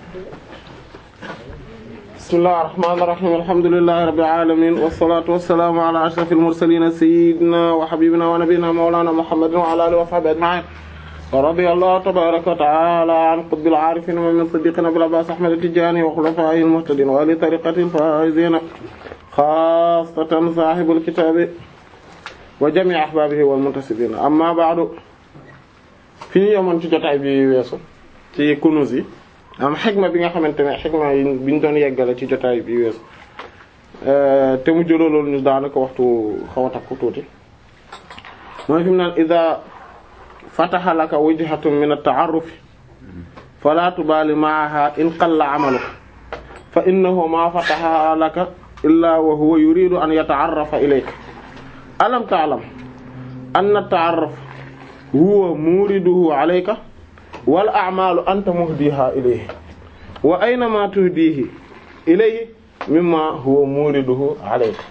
bismillahir rahmanir rahim alhamdulillahi rabbil alamin wassalatu wassalamu ala ashrafil mursalin sayyidina wa habibina wa nabiyyina mawlana muhammadin wa ala alihi wa sahbihi ajma'in wa radiyallahu tabaraka wa ta'ala an qutbil arifin wa min siddiqina abil abbas ahmad at-tijani wa khulafa'ihil muhtadin wa li tariqatil faizin khassatan sahibul kitabi wa jami' ahbabihi wal muntasibin amma ba'du fi ñu yemoon ci jotaay bi weesu ci kunuz yi am xigma bi nga xamante ne xigma yi bi ñu doon yeggale ci jotaay bi weesu te mu jëlooloon ñu daanaka waxtu xaw a takku tuuti mooy fi mu naan ida fataha laka wajhatun min at-ta'arruf fala tubali ma'aha in qalla 'amaluka fa innahu ma fataha laka illa wa huwa yuridu an yata'arrafa ilayka alam ta'lam anna at-ta'arruf huwa muriduhu 'alayka wal a'malu anta muhdiha ilayhi wa aynama tuhdihi ilayhi mimma huwa muriduhu alayka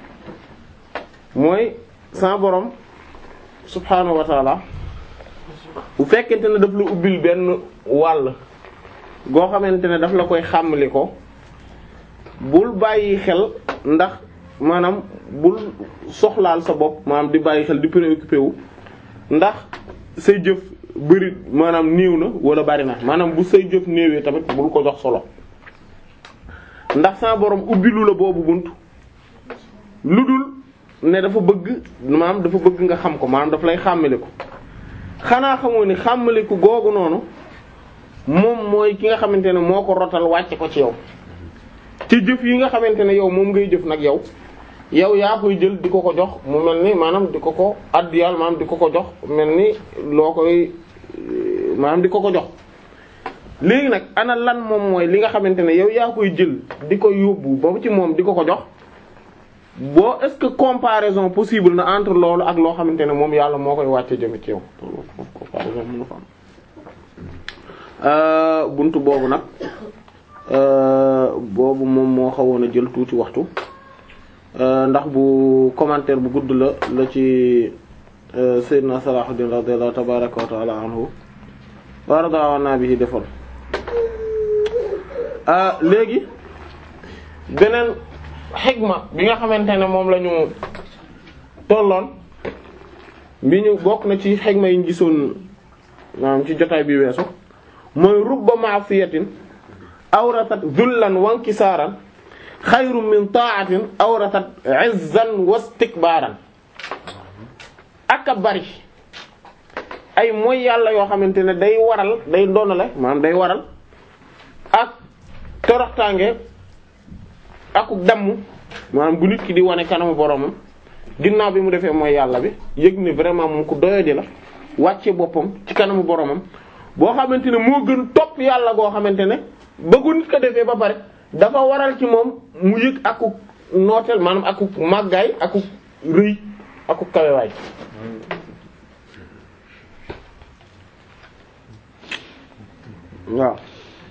mooy sa borom subhaanahu wa taala bu fekkente ne daf la ubbil benn wàll goo xamante ne daf la koy xàmmali ko bul bàyyi xel ndax maanaam bul soxlaal sa bopp maanaam di bàyyi xel di préoccupé wu ndax say jëf bëri maanaam néew na wala bari na maanaam bu say jëf néewee tamit bul ko jox solo ndax sa borom ubbilu la boobu bunt lu dul ne dafa bëgg maanaam dafa bëgg nga xam ko maanaam daf lay xàmmaliku xanaa xamoo ni xàmmaliku googu noonu moom mooy ki nga xamante ne moo ko rotal wàcce ko ci yow ci jëf yi nga xamante ne yow moom ngay jëf nag yow yow yaa koy jël di ko ko jox mu mel ni maanaam di ko ko addiyal maanaam di ko ko jox mel ni loo koy maanaam di ko ko jox léegi nag ana lan moom mooy li nga xamante ne yow yaa koy jël di ko yóbbu ba ci moom di ko ko jox boo est-ce que comparaison possible na entre loolu ak loo xamante ne moom yàlla moo koy wàcce jëme ci yow comparaison mënu fa am buntu boobu nag boobu moom moo xawoon a jël tuuti waxtu ndax bu commentaire bu gudd la la ci Seydina Salahuddin radiyallahu tabaraka wa ta'ala anhu wa radawana bihi defoon léegi beneen xigma bi nga xamante ne moom la ñu tolloon bi ñu bokk na ci xigma yi ñu gisoon maanaam ci jotaay bi weesu mooy rubba ma'siyatin awrasat zullan wa inkisaaran xayru min ta'atin awrasat izzan wa istikbaaran ak a bari ay mooy yàlla yoo xamante ne day waral day doonale maanaam day waral ak toroxtaange akuk damm maanaam bu nit ki di wane kanamu boromam ginnaaw bi mu defee mooy yàlla bi yëg ne vraiment moom ku doyadi la wàcce boppam ci kanamu boromam boo xamante ne moo gën topp yàlla goo xamante ne bëggu nit ko defee ba pare dafa waral ci moom mu yëg akuk nooteel maanaam akuk màggaay akuk rëy akuk kawewaay waaw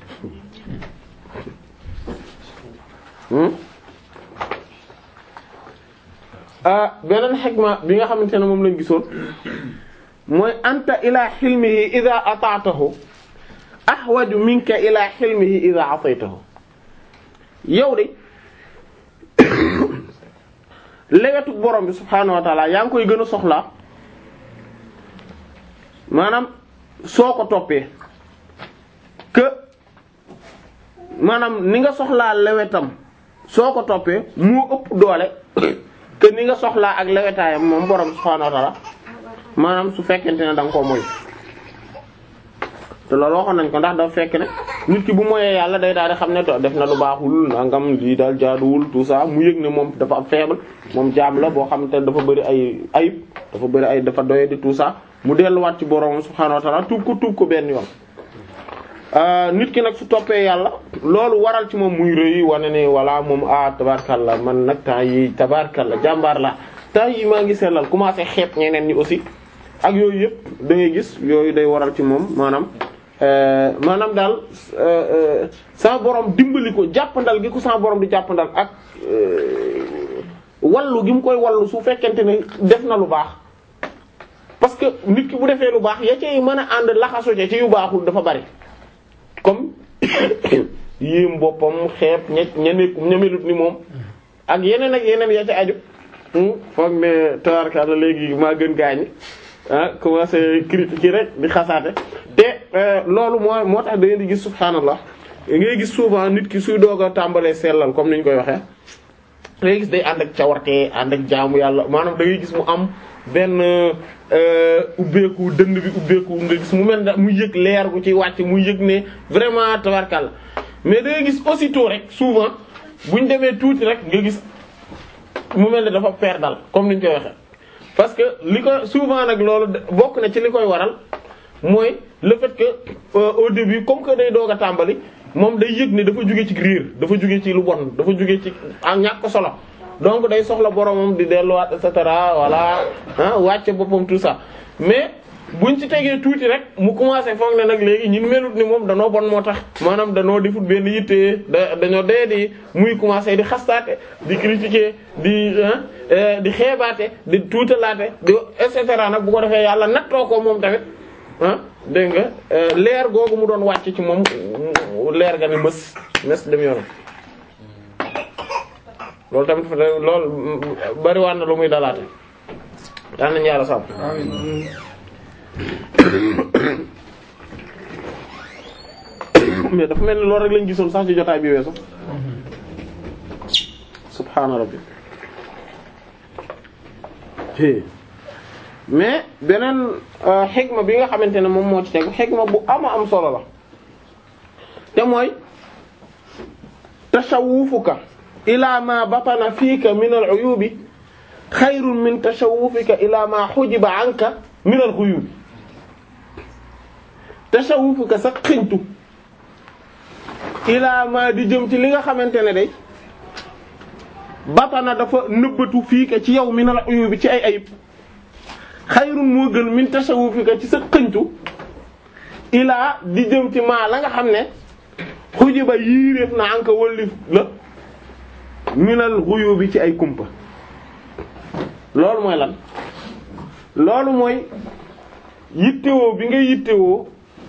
beneen xikma bi nga xamante ne moom lañ gisoon mooy anta ila xilmihi ida ataatahu ahwaju minka ila xilmihi ida asaytahu yow de lewetu borom bi subhaanahu wa taala yaa ngi koy gën a soxlaa maanaam soo ko toppee que maanaam ni nga soxlaa lewetam soo ko toppee moo ëpp doole que ni nga soxlaa ak lewetaayam moom borom subhaanahu wa ta'ala maanaam su fekkente ne da nga koo moy te loolu waxoon nañ ko ndax dafa fekk ne nit ki bu moyee yàlla day daal di xam ne def na lu baaxul nangam lii daal jaaduwul tout ça mu yëg ne moom dafa am faible moom jaam la boo xam te dafa bëri ay ayib dafa bëri ay dafa doye di tout ça mu delluwaat ci borom subhaanahu wa ta'ala tuub ko tuub ko benn yoon. nit ki nag su toppee yàlla loolu waral ci moom muy rëy wane ne walla moom ah tabarkalla man nag temps yi tabarkalla jàmbaar la temps yi maa ngi sellal commencé xeeb ñeneen ñi aussi ak yooyu yëpp da ngay gis yooyu day waral ci moom maanaam maanaam daal sama borom dimbali ko jàppandal gi ko sama borom di jàppandal ak wallu gi mu koy wallu su fekkente ne def na lu baax parce que nit ki bu defee lu baax ya cay mën a ànd laxasu ca ci yu baaxul dafa bari comme yéem boppam xeeb ña ña nekk ña melut ni moom ak yeneen ak yeneen ya ca aju foog ne tabarkalla léegi maa gën gaañi ah commencé critiquer rek di xasaate te loolu moo moo tax da ngeen di gis subhaanallah ngay gis souvent nit ki suy doog a tàmbalee sellal comme ni ñu koy waxee da ngay gis day ànd ak cawarte ànd ak jaamu yàlla maanaam da ngay gis mu am benn ubbeeku dënd bi ubbeeku nga gis mu mel ne muy yëg leer gu ci wàcc muy yëg ne vraiment tabarkalla mais da ngay gis aussitôt rek souvent buñ demee tuuti rek nga gis mu mel ne dafa perdal comme ni ñu koy waxee. parce que li ko souvent nag loolu bokk na ci li koy waral mooy le fait que au début comme que day doog a tàmbali moom day yëg ne dafa jóge ci riir dafa jóge ci lu bon dafa jóge ci ak ñàkk solo donc day soxla boromam di delluwaat et cetera voilà ah wàcce boppam tout ça mais buñ ci tegee tuuti rek mu commencé foog ne nag léegi ñun melut ni moom danoo bon moo tax maanaam danoo defut benn yitte da dañoo dee di muy commencé di xastaate di critiquer di di xeebaate di tuutalaate di et cetera nag bu ko defee yàlla nattoo ko moom tamit ah dégg nga leer googu mu doon wàcc ci moom leer ga ne mës mës dem yoonam loolu tamit loolu bariwaan na lu muy dalaate daan nañu yàlla sàmm mais dafa mel ni loolu rek lañ gisoon sax ci jotaay bi weesu subhaana rabbi mais beneen xikma bi nga xamante ne moom moo ci tegu xikma bu ama am solo la te mooy tashawufuka ila ma batana fiika min al uyubi xayrun min tashawufika ila ma xujiba anka min al xuyubi tashawufuka sa xëñtu ilaa ma di jëm ci li nga xamante ne day batana dafa nëbbatu fii ka ci yow mi na la uyu bi ci ay ayib xayrun moo gën min tashawufika ci sa xëñtu ilaa di jëm ci maa la nga xam ne xuji ba yiiréef na anka wallif la minal xuyu bi ci ay kumpa loolu mooy lan loolu mooy yittewoo bi nga yittewoo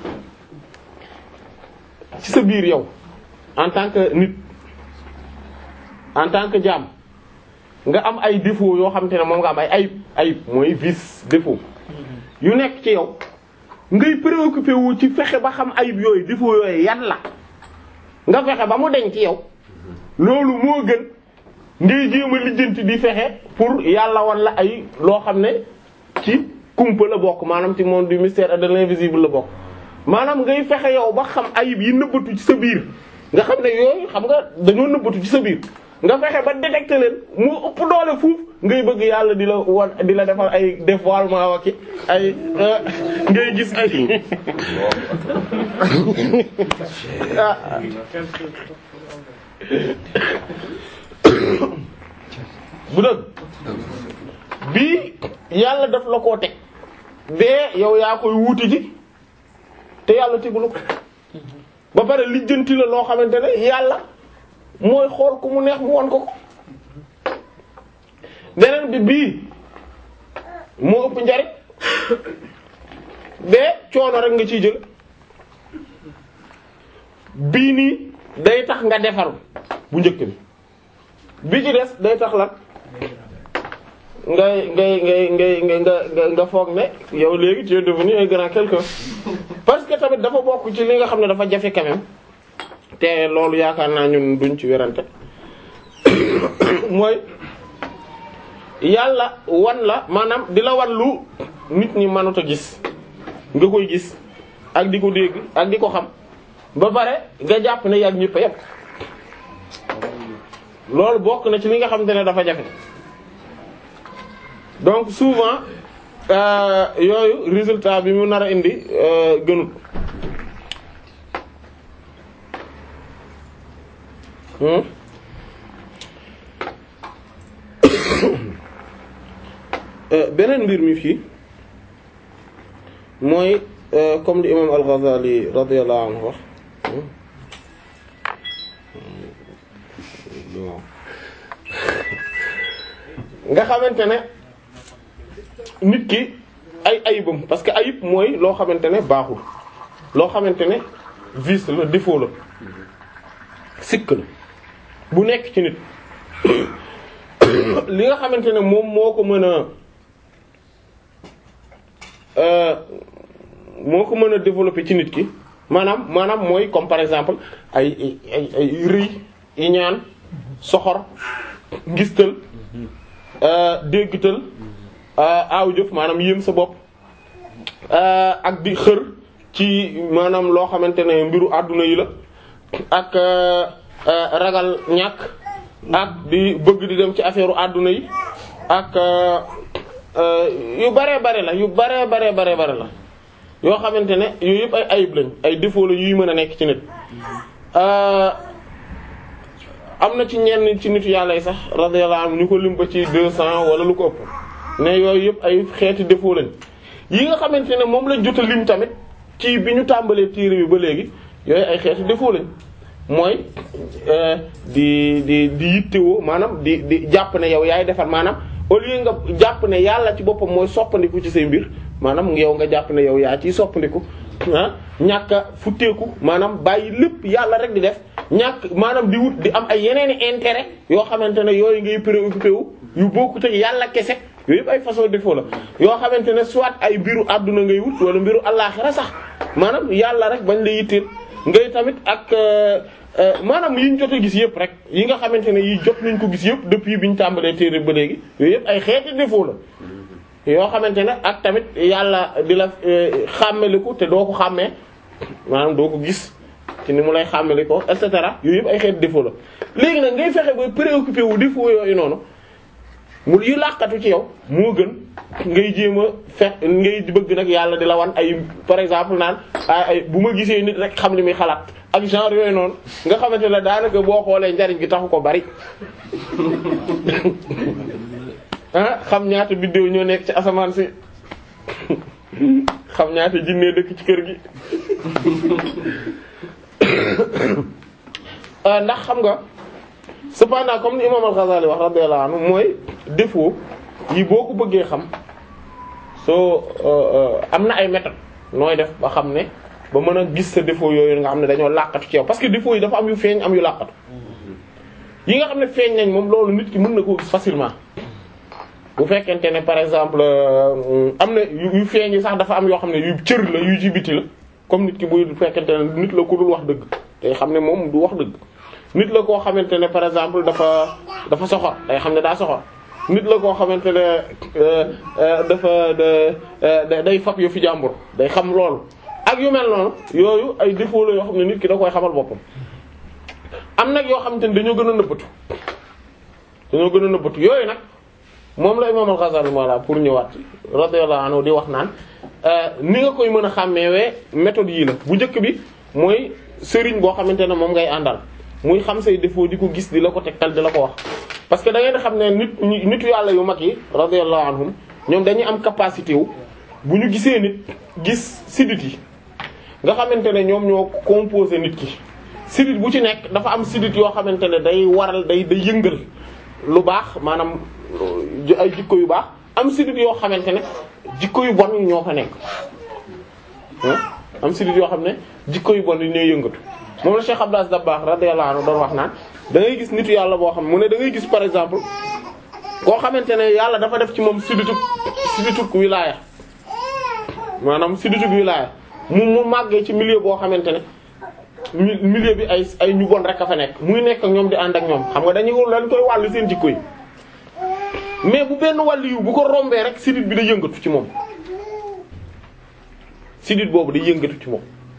ci sa biir yow en tant que nit en tant que jaam nga am ay défaut yoo xamante ne moom nga am ay ayib ayib mooy vice défaut yu nekk ci yow ngay préoccupé wu ci fexe ba xam ayib yooyu défaut yooyu yan la nga fexe ba mu deñ ci yow loolu moo gën ngay jéem a lijjanti di fexe pour yàlla wan la ay loo xam ne ci kumpa la bokk maanaam ci monde du mystère et de l'invisible la bokk maanaam ngay fexe yow ba xam ayib yi nëbbatu ci sa biir nga xam ne yooyu xam nga dañoo nëbbatu ci sa biir nga fexe ba détecter leen mu ëpp doole fuuf ngay bëgg yàlla di la wan di la defal ay dévoilement waki ay ngay gis ay bu dëgg bii yàlla daf la koo teg bee yow yaa koy wuuti ji te yàlla tegulu ko ba pare lijjanti la loo xamante ne yàlla mooy xool ku mu neex mu won ko ko beneen bi bii moo ëpp njariñ bee coono rek nga ciy jël bii nii day tax nga defaru bu njëkk bi bi ci des day tax lan ngay ngay ngay ngay ngay nga nga foog ne yow léegi tu es devenu un grand quelqu'un parce que tamit dafa bokk ci li nga xam ne dafa jafe quand même te loolu yaakaar naa ñun duñ ci werante mooy yàlla wan la maanaam di la wan lu nit ñi mënut a gis nga koy gis ak di ko dégg ak di ko xam ba pare nga jàpp ne yàgg ñëpp a yépp loolu bokk na ci li nga xamante ne dafa jafe donc souvent euh, yooyu résultat bi mu nar a indi euh, gënut hmm? euh, beneen mbir mi fii mooy comme li imam al-Ghazali radiyallahu anhu wax nga xamante ne nit ki ay ayibam parce que ayib mooy loo xamante ne baaxul loo xamante ne vice la défaut la sikk la bu nekk ci nit li nga xamante ne moom moo ko mën a moo ko mën a développer ci nit ki maanaam maanaam mooy comme par exemple ay ay ay rëy iñaan soxor ngistal déggtal aaw jëf maanaam yéem sa bopp ak di xër ci maanaam loo xamante ne mbiru àdduna yi la ak ragal ñàkk ak di bëgg di dem ci affaire àdduna yi ak yu bare bare la yu bare bare bare bare la yoo xamante ne yooyu yëpp ay ayib lañ ay défaut la yuy mën a nekk ci nit am na ci ñenn ci nitu yàlla yi sax radiyallahu anhu ñu ko lim ba ci deux cents wala lu ko ëpp ne yooyu yëpp ay xeeti défaut lañ yi nga xamante ne moom lañ jot a lim tamit ci bi ñu tàmbalee téere bi ba léegi yooyu ay xeeti défaut lañ mooy di di di yittewoo maanaam di di jàpp ne yow yaay defar maanaam au lieu nga jàpp ne yàlla ci boppam mooy soppandiku ci say mbir maanaam yow nga jàpp ne yow yaa ciy soppandiku ah ñàkk a futteeku maanaam bàyyi lépp yàlla rek di def ñàkk maanaam di wut di am ay yeneeni intérêt yoo xamante ne yooyu ngay préoccupé wu yu bokkut ak yàlla kese yooyu yëpp ay façon défaut la yoo xamante ne soit ay mbiru àdduna ngay wut wala mbiru àllaaxira sax maanaam yàlla rek bañ la yitteel ngay tamit ak maanaam yi ñu jot a gis yëpp rek yi nga xamante ne yi jot nañ ko gis yëpp depuis bi ñu tàmbalee téere ba léegi yooyu yëpp ay xeeti défaut la yoo xamante ne ak tamit yàlla di la xàmmeliku te doo ko xàmmee maanaam doo ko gis ci ni mu lay xàmmeli ko et cetera yooyu yëpp ay xeeti défaut la léegi nag ngay fexe ba préoccupé wu défaut yooyu noonu mu yu làqatu ci yow moo gën ngay jéem a fex ngay bëgg nag yàlla di la wan ay par exemple naan ay bu ma gisee nit rek xam li muy xalaat ak genre yooyu noonu nga xamante ne daanaka boo xoolee njariñ gi taxu ko bari ah xam ñaata biddéew ñoo nekk ci asamaan si xam ñaata jinne dëkk ci kër gi ndax xam nga cependant comme ni imam al-Ghazali wax radiyallahu anhu mooy défaut yi boo ko bëggee xam soo am na ay méthodes nooy def ba xam ne ba mën a gis sa défaut yooyu nga xam ne dañoo làqatu ci yow parce que défaut yi dafa am yu feeñ am yu làqatu yi nga xam ne feeñ nañ moom loolu nit ki mën na koo gis facilement bu fekkente ne par exemple am na yu feeñ yi sax dafa am yoo xam ne yu cër la yu ci biti la comme nit ki buy fekkente ne nit la ku dul wax dëgg te xam ne moom du wax dëgg nit la koo xamante ne par exemple dafa dafa soxor day xam ne daa soxor nit la koo xamante ne dafa day fab yu fi jàmbur day xam loolu ak yu mel noonu yooyu ay défaut la yoo xam ne nit ki da koy xamal boppam am nag yoo xamante ne dañoo gën a nëbbatu dañoo gën a nëbbatu yooyu nag moom la imam al-Ghazali wala pour ñëwaat radiyallahu anhu di wax naan ni nga koy mën a xàmmeewee méthode yii la bu njëkk bi mooy sëriñ boo xamante ne moom ngay àndal muy xam say défaut di ko gis di la ko tegtal di la ko wax parce que da ngeen xam ne nit nitu yàlla yu mag yi radiyallahu anhum ñoom dañuy am capacité wu bu ñu gisee nit gis sidit yi nga xamante ne ñoom ñoo composé nit ki sidit bu ci nekk dafa am sidit yoo xamante ne day waral day day yëngal lu baax maanaam ay jikko yu baax am sidit yoo xamante ne jikko yu bon yi ñoo fa nekk am sidit yoo xam ne jikko yu bon yi ñooy yëngatu moom la Cheikh Abdou Dabakh radiyallahu anhu doon wax naan da ngay gis nitu yàlla boo xam mu ne da ngay gis par exemple koo xamante ne yàlla dafa def ci moom sidituk sidituk wilaaya maanaam sidituk wilaaya mu mu màggee ci milieu boo xamante ne milieu bi ay ay ñu bon rek a fa nekk muy nekk ak ñoom di ànd ak ñoom xam nga dañuy dañ koy wàll seen jikko yi mais bu benn wàll yu bu ko rombee rek sidit bi day yëngatu ci moom sidit boobu day yëngatu ci moom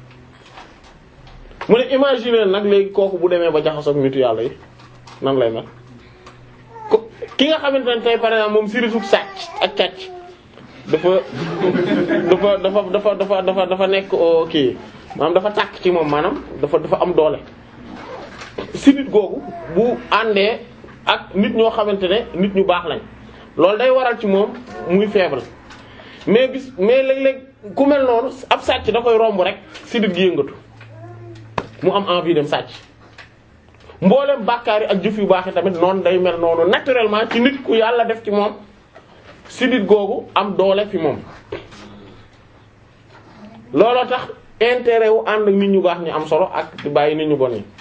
mu ne imaginer nag léegi kooku bu demee ba jaxasoog nitu yàlla yi nan lay mel ko ki nga xamante ne tey par exemple moom siritu sàcc ak càcc dafa dafa dafa dafa dafa dafa dafa nekk kii maanaam dafa tàkk ci moom maanaam dafa dafa am doole sidit googu bu àndee ak nit ñoo xamante ne nit ñu baax lañ loolu day waral ci moom muy faible mais bis mais léeg-léeg ku mel noonu ab sàcc da koy romb rek sidit gi yëngatu mu am envie dem sàcc mboolem bàkkaar yi ak jëf yu baax yi tamit noonu day mel noonu naturellement ci nit ku yàlla def ci moom sidit googu am doole fi moom looloo tax intérêt wu ànd ak nit ñu baax ñu am solo ak di bàyyi nit ñu bon ñi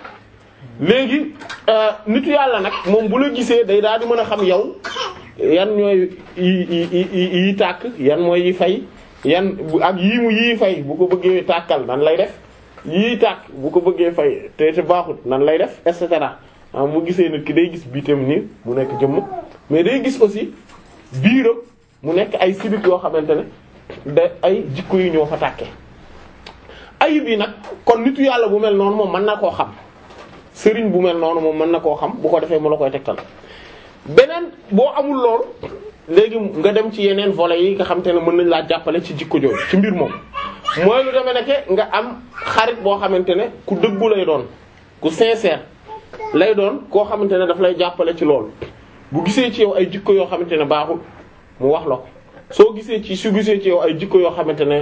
léegi nitu yàlla nag moom bu la gisee day daal di mën a xam yow yan ñooy yi yi yi yi tàkk yan mooy yi fay yan ak yii mu yii fay bu ko bëggee tàkkal nan lay def yii tàkk bu ko bëggee fay te te baaxut nan lay def et cetera ah mu gisee nit ki day gis biitam nii mu nekk jëmm mais day gis aussi biiram mu nekk ay sidit yoo xamante ne da ay jikko yu ñoo fa tàkkee ayib yi nag kon nitu yàlla bu mel noonu moom mën na koo xam sëriñ bu mel noonu moom mën na koo xam bu ko defee mu la koy tegtal beneen boo amul loolu léegi nga dem ci yeneen volets yi nga xam te ne mën nañ laa jàppale ci jikko jooju ci mbir moom mooy lu demee nekke nga am xarit boo xamante ne ku dëggu lay doon ku sincère lay doon koo xamante ne daf lay jàppale ci loolu bu gisee ci yow ay jikko yoo xamante ne baaxul mu wax la ko soo gisee ci su gisee ci yow ay jikko yoo xamante ne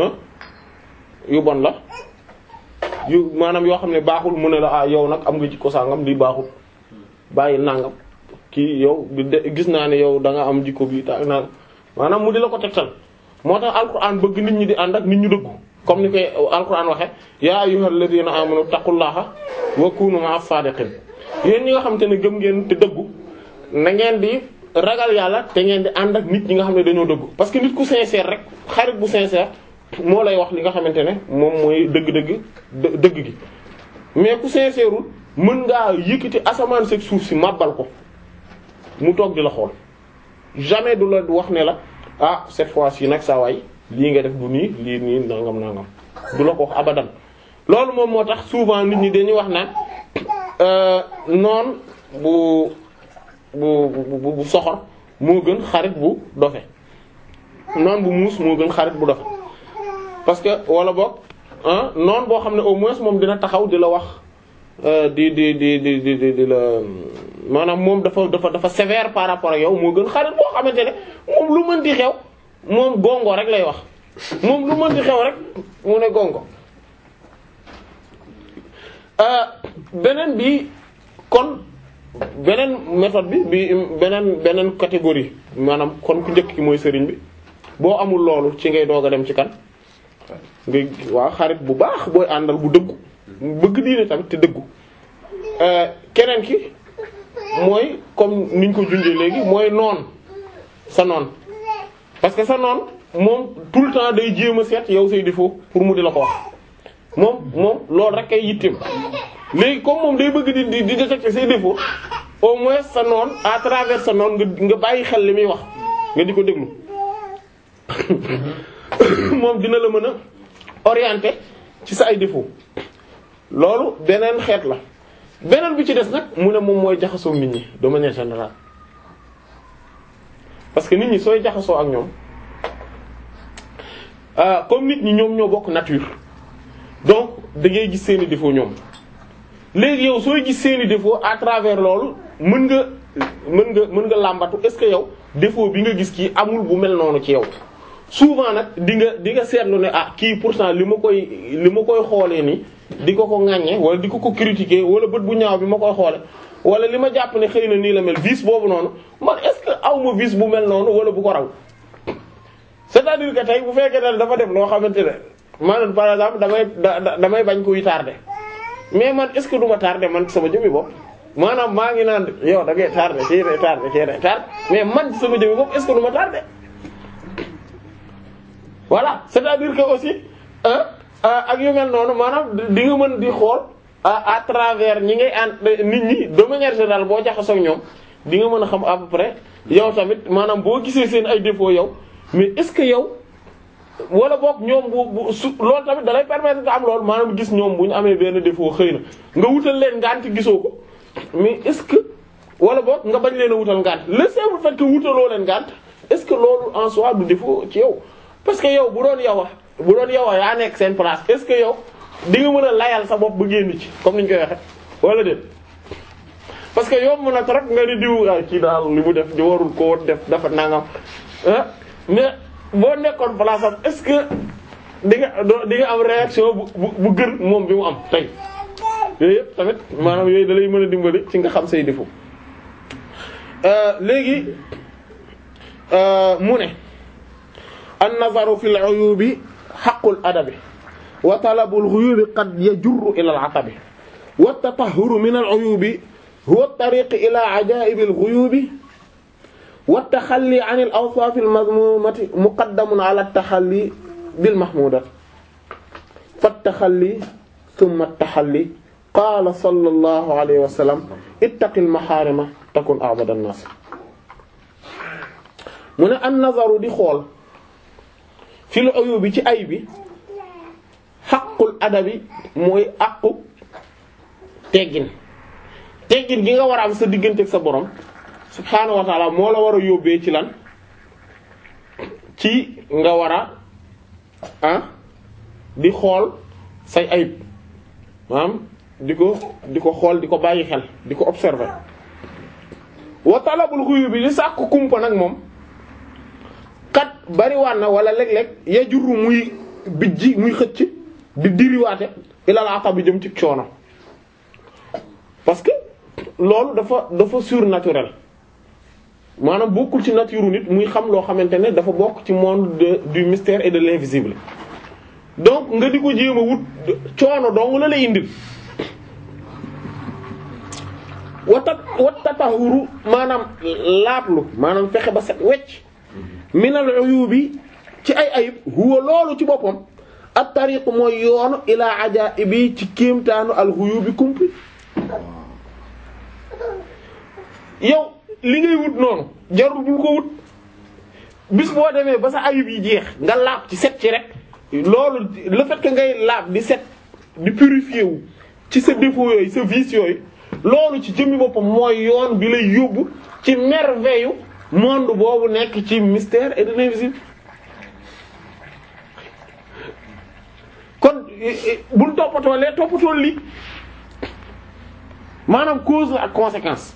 yu bon la yu maanaam yoo xam ne baaxul mu ne la ah yow nag am nga jikko sangam lii baaxul bàyyi nangam kii yow gis naa ne yow da nga am jikko bi ta nangam maanaam mu di la ko tegtal moo tax alquran bëgg nit ñi di ànd ak nit ñu dëggu comme ni koy alquran waxe yaa ayyuhal ladina amanu taqullaha wa kunu ma'as sadiqin yéen ñi nga xam te ne gëm ngeen te dëggu na ngeen di ragal yàlla te ngeen di ànd ak nit ñi nga xam ne dañoo dëggu parce que nit ku sincère rek xarit bu sincère moo lay wax li nga xamante ne moom mooy dëgg-dëgg dëgg gi mais ku sincèreul mën ngaa yëkkati asamaan seg suuf si màbbal ko mu toog di la xool jamais du la wax ne la ah cette fois-ci nag saa waay lii nga def du nii lii nii nangam nangam du la ko wax abadan loolu moom moo tax souvent nit ñi dañuy wax naan noon bu bu bu bu soxor moo gën xarit bu dofe noon bu muus moo gën xarit bu dofe parce que wala boog ah noonu boo xam ne au moins moom dina taxaw di la wax di di di di di di di la maanaam moom dafa dafa dafa sévère par rapport ak yow moo gën xarit boo xamante ne moom lu mën di xew moom gongo rek lay wax moom lu mën di xew rek mu ne gongo beneen bi kon beneen méthode bi bi beneen beneen catégorie maanaam kon ku njëkk ki mooy sëriñ bi boo amul loolu ci ngay doog a dem ci kan nga waaw xarit bu baax booy àndal bu dëggu bëgg diine tamit te dëggu keneen ki mooy comme niñ ko junjee léegi mooy noon sa noon parce que sa noon moom tout le temps day jéem a seet yow say défaut pour mu di la ko wax moom moom loolu rek kay yitteem léegi comme moom day bëgg di di di détecter say défaut au moins sa noon à travers sa noon nga nga bàyyi xel li muy wax nga di ko déglu moom dina la mën a orienter ci sa ay défaut loolu beneen xeet la beneen bi ci des nag mu ne moom mooy jaxasoo nit ñi de manière générale parce que nit ñi sooy jaxasoo ak ñoom comme nit ñi ñoom ñoo bokk nature donc da ngay gis seeni défaut ñoom léegi yow sooy gis seeni défaut à travers loolu mën nga mën nga mën nga làmbatu est-ce que yow défaut bi nga gis kii amul bu mel noonu ci yow souvent nag di nga di nga seetlu ne ah kii pourtant li ma koy li ma koy xoolee nii di ko ko ŋaññe wala di ko ko critiquer wala bët bu ñaaw bi ma koy xoole wala li ma jàpp ne xëy na nii la mel vice boobu noonu man est-ce que aw ma vice bu mel noonu wala bu ko raw c'est-à-dire que tey bu fekkee ne dafa def loo xamante ne maanaam par exemple damay damay bañ kuy tardé mais man est-ce que du ma tardé man sama jëmmi bopp maanaam maa ngi naan yow da ngay tardé ci day tardé ci day tardé mais man sama jëmmi bopp est-ce que du ma tardé voilà c'est-à-dire que aussi ak yu mel noonu maanaam di nga mën di xool à travers ñi ngay ànd nit ñi de manière générale boo jaxasoo ak ñoom di nga mën a xam à peu près yow tamit maanaam boo gisee seen ay défauts yow mais est-ce que yow wala boog ñoom bu bu su loolu tamit dalay permettre nga am loolu maanaam gis ñoom bu ñu amee benn défaut xëy na nga wutal leen ngànt gisoo ko mais est-ce que wala boog nga bañ leen a wutal ngànt le simple fait que wutaloo leen ngànt est-ce que loolu en soi du défaut ci yow parce que yow bu doon yow bu doon yow yaa nekk seen place est-ce que yow di nga mën a layal sa bopp ba génn ci comme ni ñu koy waxe wala déet parce que yow mën a trop nga ni diw ah ci daal li mu def di warul ko woon def dafa nangam ah mais boo nekkoon place am est-ce que di nga di nga am réaction bu bu bu gën moom bi mu am tey yooyu yëpp tamit maanaam yooyu da lay mën a dimbali ci nga xam say défaut léegi mu ne an nazaru fil uyubi haqqul adabi wa talabul ghuyubi qad yajurru ila al-'atabi wa at-tatahhuru min al-'uyubi huwa at-tariq ila 'aja'ib al-ghuyubi wa at-takhalli 'an al-awsaf al-madhmumati muqaddamun 'ala at-takhalli bil-mahmudati fa-at-takhalli thumma at-takhalli qala sallallahu alayhi wa sallam ittaqil maharima takun a'bada an-nas mu ne an-nazaru di xool fil uyubi ci ay bi xaqul adabi mooy aqu teggin teggin gi nga war a am sa diggante ak sa borom subhaanahu wa taala moo la war a yóbbee ci lan ci nga war a ah di xool say ayib maanaam di ko di ko xool di ko bàyyi xel di ko observer wa talabul xuyu bi li sàkk kumpa nag moom kat bariwaan na wala léeg-léeg ya jurru muy bijji muy xëcc di diriwaate ilal ata bi jëm ci coono parce que loolu dafa dafa surnaturel maanaam bokkul ci nature nit muy xam loo xamante ne dafa bokk ci monde de du mystère et de l'invisible donc nga di ko jéem a wut coono dong la lay indil wata watatahuru maanaam laablu maanaam fexe ba set wecc minal uyubi ci ay ayib huwa loolu ci boppam at tariq mooy yoonu ilaa ajaibi ci kéemtaanu al ghuyubi kumpi yow li ngay wut noonu jarul bul ko wut bis boo demee ba sa ayib yi jeex nga laab ci set ci rek loolu le fait que ngay laab di set di purifier wu ci sa défaut yooyu sa vice yooyu loolu ci jëmmi boppam mooy yoon bi lay yóbbu ci merveille monde boobu nekk ci mystère et de l'invisible kon bul toppatoo lee toppatoo lii maanaam cause la ak conséquence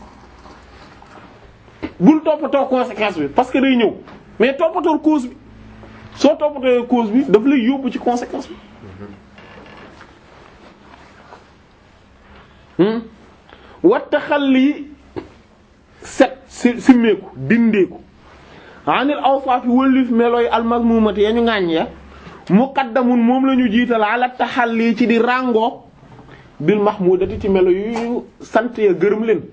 bul toppatoo conséquence bi parce que day ñëw mais toppatoo cause bi soo toppatoo cause bi daf lay yóbbu ci conséquence bi watta xal lii set si simmeeku dindeeku anil awsaafi wëllif melooy almazmumati ya ñu ŋàññ ya muqaddamun moom la ñu jiital ala taxalli ci di ràngoo bil mahmudati ci melo yu sant ya gërëm leen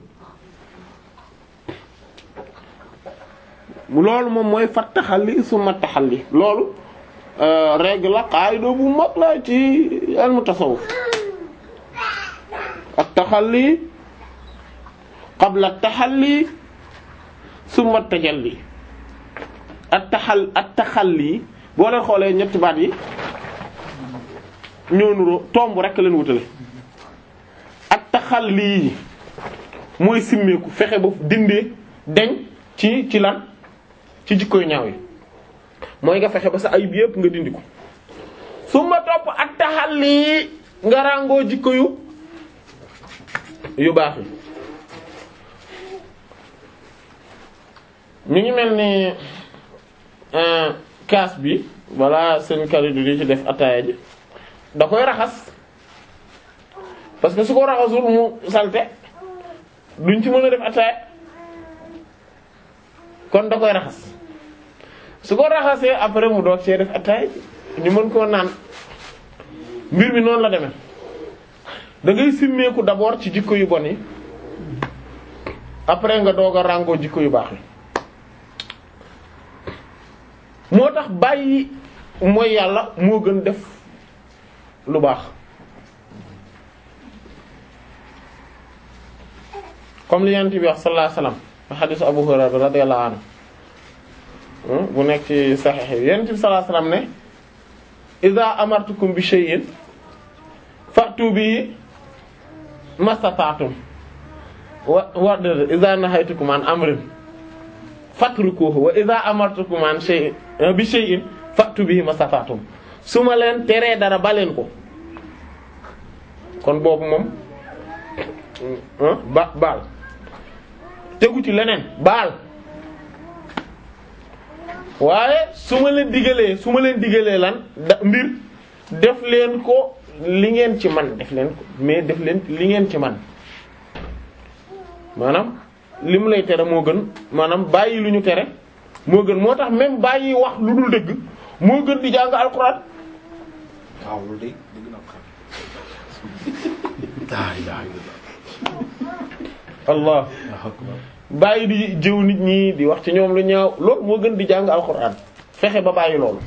loolu moom mooy fat taxalli summa taxalli loolu règle la qaida bu mag la ci ilmu tasawuf at taxalli qabla taxalli summa tajalli at taxal at taxalli boo leen xoolee ñetti baat yi ñoo nuroo tomb rek leen wutale ak taxal lii mooy simmeeku fexe ba dindee deñ ci ci lan ci jikkoy ñaaw yi mooy nga fexe ba sa ayib yépp nga dindi ko su ma topp ak taxal lii nga ràngoo jikko yu yu baax yi ñu ngi mel ni kaas bi walla seen kalidu di ci def ataaya ji da koy raxas parce que su ko raxasul mu salte duñ ci mën a def ataaya kon da koy raxas su ko raxasee après mu doog see def ataaya ji ñu mën koo naan mbir mi noonu la demee da ngay simmeeku d'abord ci jikko yu bon yi après nga doog a ràngoo jikko yu baax yi moo tax bàyyi mooy yàlla moo gën def lu baax comme li yonent bi wax sallallahu alayhi wasallam xadiisu Abu Hurayra radiyallahu anhu bu nekk ci saxiix yi yonent bi sallallahu alayhi wasallam ne iza amartukum bi shay'in fa'tu bihi mastata'tum wa wa iza nahaytukum an amrin fatrukuhu wa iza amartukum an shay'in bi shay'in fa'tu bihi mastata'tum su ma leen teree dara baleen ko kon boobu moom ba baal tegu ci leneen baal waaye su ma leen digalee su ma leen digalee lan da mbir def leen ko li ngeen ci man def leen ko mais def leen li ngeen ci man maanaam li mu lay tere moo gën maanaam bàyyi lu ñu tere moo gën moo tax même bàyyi wax lu dul dëgg moo gën di jàng alxuraan waaw loolu de dëgg naa ko xam. laa ilaaha illallaah allah Allahu akbar bàyyi di jëw nit ñi di wax ci ñoom lu ñaaw loolu moo gën di jàng alxuraan fexe ba bàyyi loolu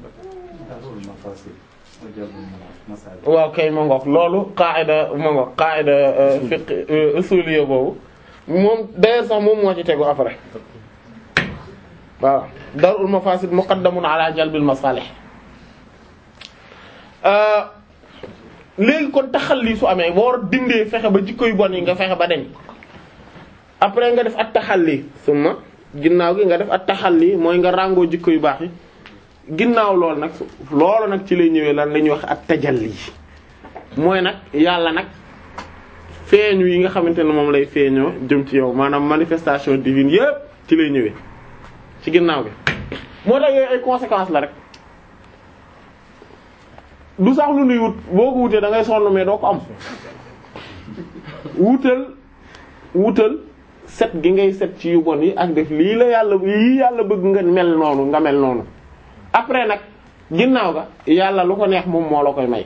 waaw kay ma ngoog loolu qaida ma ngoog qaida fiqh usuliyya boobu moom d'ailleurs sax moom moo ci tegu après waaw darul mafasid muqaddamun ala jalbil masalih léegi kon taxalli su amee boo war a dindee fexe ba jikko yu bon yi nga fexe ba deñ après nga def at taxalli suma ginnaaw gi nga def at taxalli mooy nga ràngoo jikko yu baax yi ginnaaw loolu nag loolu nag ci lay ñëwee lan la ñuy wax at tajalli mooy nag yàlla nag feeñu yi nga xamante ne moom lay feeñoo jëm ci yow maanaam manifestation divine yépp ci lay ñëwee ci ginnaaw gi moo tax yooyu ay conséquences la rek du sax lu nuy wut boo ko wutee da ngay sonn mais doo ko am wutal wutal set gi ngay set ci yu bon yi ak def lii la yàlla lii yàlla bëgg nga mel noonu nga mel noonu après nag ginnaaw ga yàlla lu ko neex moom moo la koy may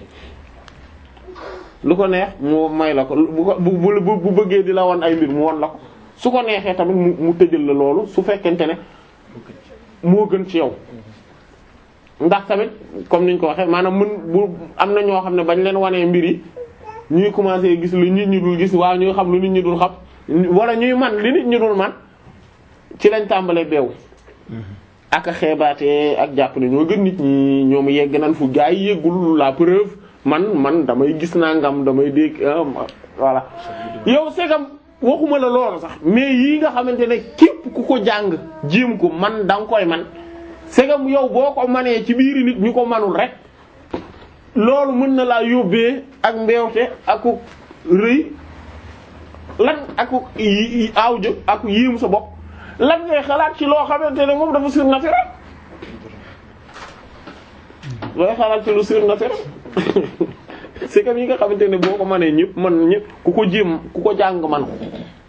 lu ko neex mu may la ko bu ko bu bu bu bëggee di la won ay mbir mu won la ko su ko neexee tamit mu mu tëjal la loolu su fekkente ne moo gën ci yow ndax tamit comme niñ ko waxee maanaam mën bu am na ñoo xam ne bañ leen wanee mbir yi ñuy commencer gis lu nit ñi dul gis waaw ñuy xam lu nit ñi dul xam wala ñuy man li nit ñi dul man ci lañ tàmbalee beew ak a xeebaatee ak jàpp ne ñoo gën nit ñi ñoom yegg nañ fu gaa yi yeggul la preuve man man damay gis naa ngam damay dégg voilà yow segam waxuma la loolu sax mais yii nga xamante ne képp ku ko jàng jéem ko man da nga koy man segam yow boo ko manee ci biiri nit ñu ko manul rek loolu mën na laa yóbbee ak mbeewte aku rëy lan aku aaw jë aku yéemu sa bopp lan ngay xalaat ci loo xamante ne moom dafa surnaturel looy xalaat ci lu surnaturel c'est comme yi nga xamante ne boo ko mënee ñëpp man ñëpp ku ko jéem ku ko jàng man ko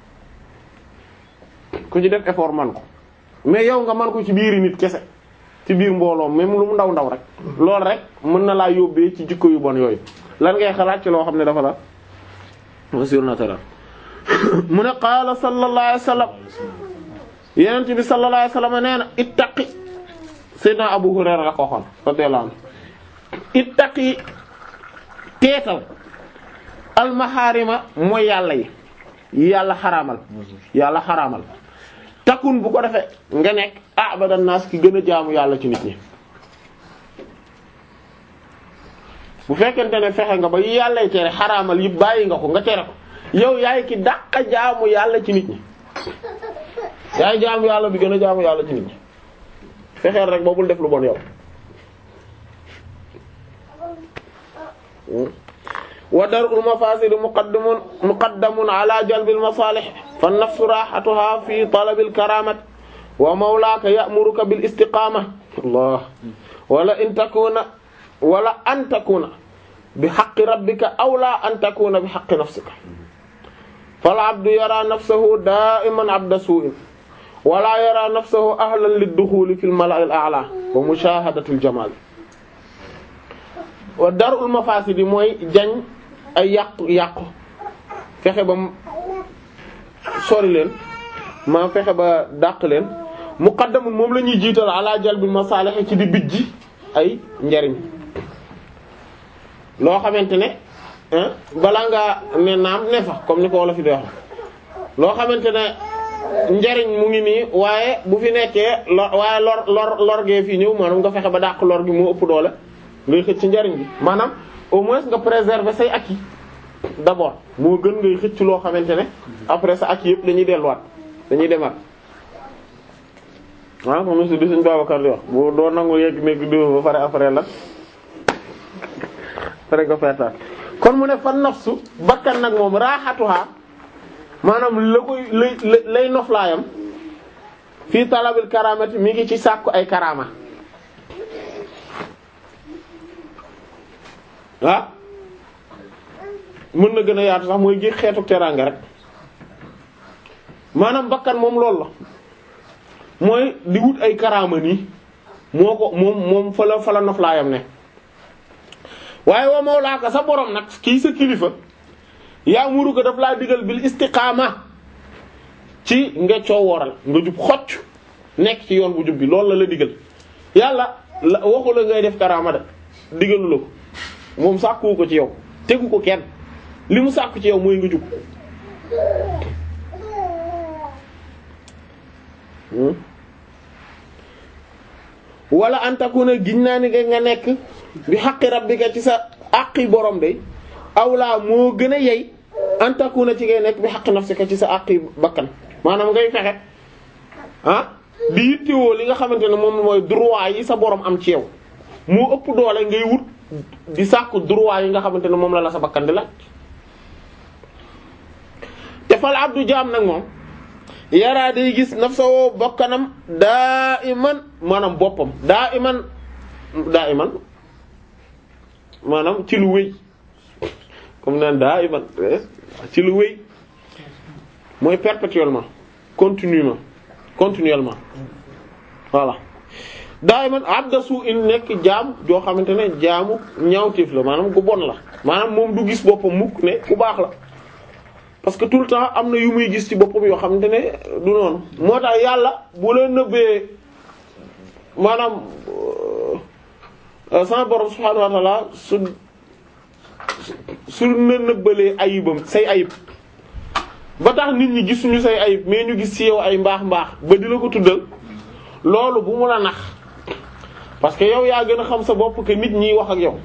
ku ci def effort man ko mais yow nga man ko ci biiri nit kese ci biir mbooloo même lu mu ndaw ndaw rek loolu rek mën na laa yóbbee ci jikko yu bon yooyu lan ngay xalaat ci loo xam ne dafa la dafa surnaturel mu ne qaala sallallahu alayhi wasallam yenent bi sallallahu alayhi wasallam nee na ittaqi sayyidina Abu Hurayra la ko waxoon radiyallahu anhu ittaqi teetal almaharima mooy yàlla yi yi yàlla xaraamal yàlla xaraamal takun bu ko defee nga nekk abadan naas ki gën a jaamu yàlla ci nit ñi bu fekkente ne fexe nga ba yi yàllay tere xaraamal yi bàyyi nga ko nga tere ko yow yaay ki dàqa jaamu yàlla ci nit ñi yaay jaamu yàlla bi gën a jaamu yàlla ci nit ñi fexeel rek boobul def lu bon yow wa dar'ul mafasid muqaddamun muqaddamun ala jalbil masalih fa nafsu rahatuha fi talabil karamat wa mawlaka ya'muruka bil istiqama Allah wala in takuna wala an takuna bi haqqi rabbika aw la an takuna bi haqqi nafsika fal abdu yara nafsahu da'iman abda su'in wala yara nafsahu ahlan lid-dukhuli fil mala'il a'la wa mushahadatil jamal wa dar'ul mafasid mooy jañ ay yàqu yàqu fexe ba sori leen ma fexe ba dàq leen muqaddamun moom la ñuy jiital ala jalbil masalih ci di bijji ay njariñ loo xamante ne balaa ngaa ne naam ne fa comme ni ko wolof fi di wax loo xamante ne njariñ mu ngi nii waaye bu fi nekkee lor waaye lor lor lor gee fii ñëw maanaam nga fexe ba dàq lor gi moo ëpp doole ngay xëcc ci njariñ bi maanaam au moins nga préserver say acquis d'abord moo gën ngay xëcc loo xamante ne après sa acquis yëpp dañuy delluwaat dañuy demaat ah comme monsieur di suñ Babacar di wax bu doo nangu yegg nekk di ba pare après la après nga feetaat kon mu ne fa nafsu bakkan nag moom raaxatuha maanaam la koy lay lay noflaayam fii talabil karamati mi ngi ci sàkku ay karama ah mën na gën a yaatu sax mooy gis xeetu teraanga rek maanaam bakkan moom loolu la mooy di wut ay karaama nii moo ko moom moom fa la fa la noflaayam ne waaye wa mawlaaka sa borom nag kii sa kilifa yaa muru ko daf laa digal bil istiqaama ci nga coowooral nga jub xocc nekk ci yoon bu jub bi loolu la la digal yàlla la waxu la ngay def karaama de digalu la ko moom sàkkuwu ko ci yow tegu ko kenn li mu sàkku ci yow mooy nga jub wala antakuna giñ naa ni nga nekk bi xaqi rabbika ci sa àqi borom de awlaa moo gën a yey antakuna ci ngay nekk bi xaqi nafsika ci sa àqi bakkan maanaam ngay fexe ah di yittewoo li nga xamante ne moom mooy droit yi sa borom am ci yow moo ëpp doole ngay wut di sàkku droit yi nga xamante ne moom la la sa bakkan di laaj te fal abdu jaam nag moom yaraa day gis nafsa woo bakkanam daa iman maanaam boppam daa iman daa iman maanaam ci lu wéy comme naan daa iman ci lu wéy mooy perpétuellement continuellement continuellement voilà daa iman abda su in nekk jaam joo xamante ne jaamu ñaawteef la maanaam ku bon la maanaam moom du gis boppam mukk ne ku baax la parce que tout le temps am na yu muy gis ci boppam yoo xamante ne du noonu moo tax yàlla bu la nëbbee maanaam sama borom subhaanahu wa ta'ala su su la nëbbalee ayibam say ayib ba tax nit ñi gisuñu say ayib mais ñu gis ci yow ay mbaax mbaax ba di la ko tuddal loolu bu mu la nax parce que yow yaa gën a xam sa bopp que nit ñiy wax ak yow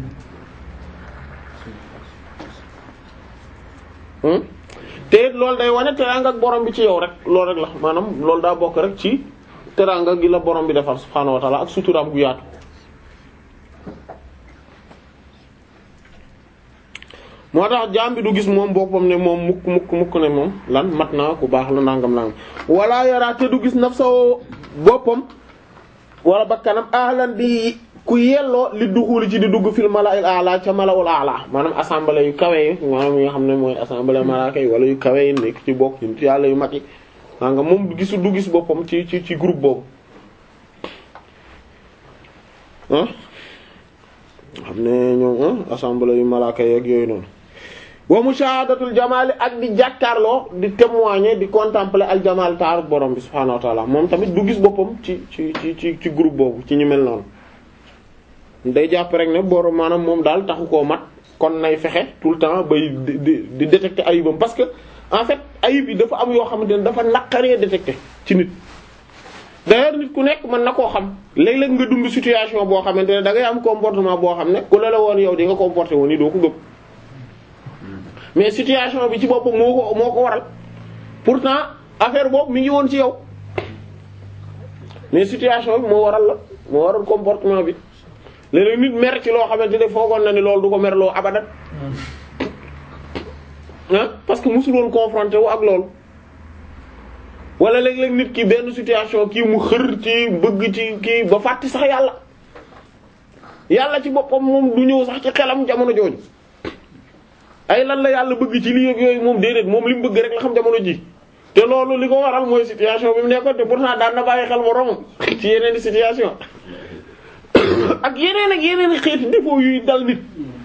te it loolu day wane teraanga ak borom bi ci yow rek loolu rek la maanaam loolu daa bokk rek ci teraanga gi la borom bi defar subhaanahu wa ta'ala ak suturaam gu yaatu. moo tax jaam bi du gis moom boppam ne moom mukk mukk mukk ne moom lan mat naa ku baax la nangam nangam wala yara te du gis nafsa boppam wala bakkanam ahlan di ku yelloo li duxuli ci di dugg fil mala'il a'la ca mala'ul a'la maanaam assemblée yu kawe yi maanaam yi nga xam ne mooy assemblée malaaka yi wala yu kawe yi nekk ci bokk ci yàlla yu mag yi waa nga moom gisu du gis boppam ci ci ci groupe boobu ah xam ne ñoom assemblée yu malaaka yi ak yooyu noonu wa mushahadatul jamaali ak di jàkkaarloo di témoigner di contempler al jamaal taaru borom bi subhaanahu wa ta'ala moom tamit du gis boppam ci ci ci ci ci groupe boobu ci ñu mel noonu day jàpp rek ne borom maanaam moom daal taxu koo mat kon nay fexe tout le temps bay di di détecter ayibam parce que en fait ayib yi dafa am yoo xamante ne dafa naqaree détecter ci nit. d'ailleurs nit ku nekk mën na koo xam léeg-léeg nga dund situation boo xamante ne da ngay am comportement boo xam ne ku la la woon yow di nga comporter woon ni doo ko gëm mais situation bi ci boppam moo ko moo ko waral pourtant affaire boobu mi ngi woon ci yow mais situation bi moo waral la moo waral comportement bi léeg-léeg nit mer ci loo xamante ne foogoon na ni loolu du ko merloo abadat ah parce que musul woon confronté wu ak loolu wala léeg-léeg nit ki benn situation kii mu xër ci bëgg ci kii ba fàtti sax yàlla yàlla ci boppam moom du ñëw sax ci xelam jamono jooju ay lan la yàlla bëgg ci lii ak yooyu moom déedéet moom li mu bëgg rek la xam jamono ji te loolu li ko waral mooy situation bi mu nekkoon te pourtant daan na bàyyi xel moroomam ci yeneen situation ak yeneen ak yeneen xeeti défaut yuy dal nit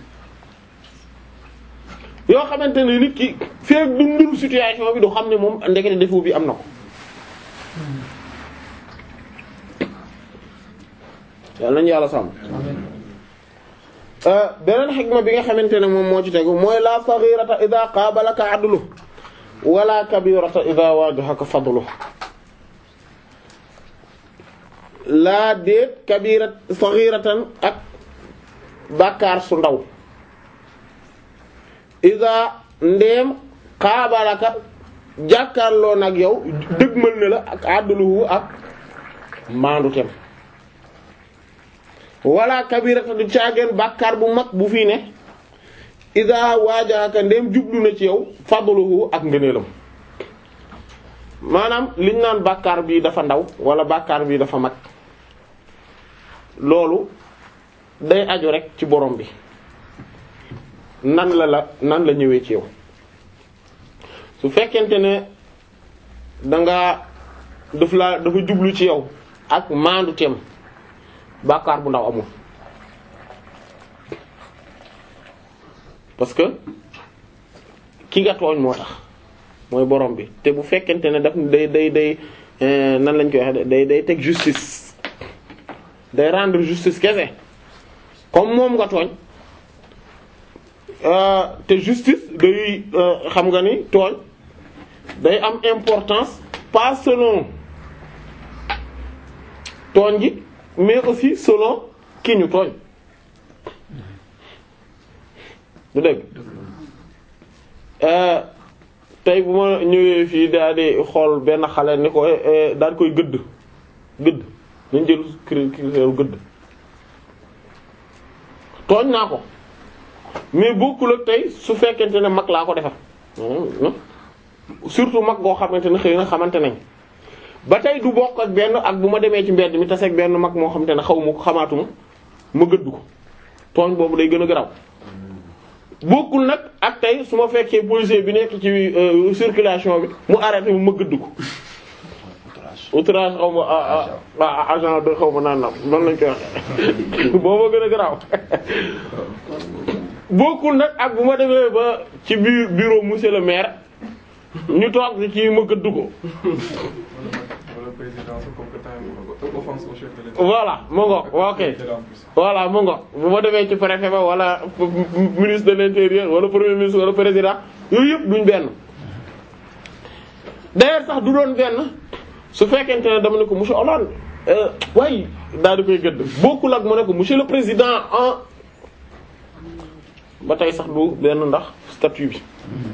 yoo xamante ne nit ki feek dundul situation bi du xam ne moom ndekete défaut bi am na ko yàlla nañu yàlla sàmm beneen xikma bi nga xamante ne moom moo ci tegu mooy la saghirata idha qabalaka adlu wala kabirata idha wajahaka fadlu laa déet kabirat saghiratan ak bàkkaar su ndaw isa ndeem xaabalaka jàkkaarloo nag yow dëgmal na la ak àdduluhu ak maandu tem wala kabirata du caageen bàkkaar bu mag bu fii ne isa waajaaka ndeem jublu na ci yow fadluhu ak ngëneelam maanaam liñ naan bàkkaar bii dafa ndaw wala bàkkaar bii dafa mag loolu day aju rek ci borom bi nan la la nan la ñëwee ci yow su fekkente ne danga daf la dafa jublu ci yow ak maandu teem bàkkaar bu ndaw amul parce que ki nga tooñ moo tax mooy borom bi te bu fekkente ne daf day day day nan lañ koy waxe day day teg justice day rendre justice kese comme moom nga tooñ te justice day xam nga ni tooñ day am importance pas selon tooñ gi mais aussi selon ki ñu tooñ du dégg tey bu ma ñëwee fii daal di xool benn xale ni ko daal koy gëdd gëdd nañ jël critère gëdd tooñ naa ko mais bokkul ak tey su fekkente ne mag laa ko defar surtout mag goo xamante ne xëy na xamante nañ ba tey du bokk ak benn ak bu ma demee ci mbedd mi tase ak benn mag moo xamante ne xaw ma ko xamaatuma ma gëdd ko tooñ boobu day gën a garaw bokkul nag ak tey su ma fekkee policier bi nekk ci circulation bi mu arrêté mu ma gëdd ko outrage xaw ma agent de xaw ma naan nam noonu lañ koy waxee booba gën a garaaw bokkul nag ak bu ma demee ba ci biir bureau monsieur le maire ñu toog ci ma gëdd ko voilà mu ngo ok voilà mu ngo bu ma demee ci préfet ba wala ministre de l'intérieur wala premier ministre wala président yooyu yëpp duñ benn d'ailleurs sax du doon benn su fekkente ne dama ne ko monsieur Hollande waaye daal di koy gëdd bokkul ak mu ne ko monsieur le président en ba tey sax du benn ndax statut bi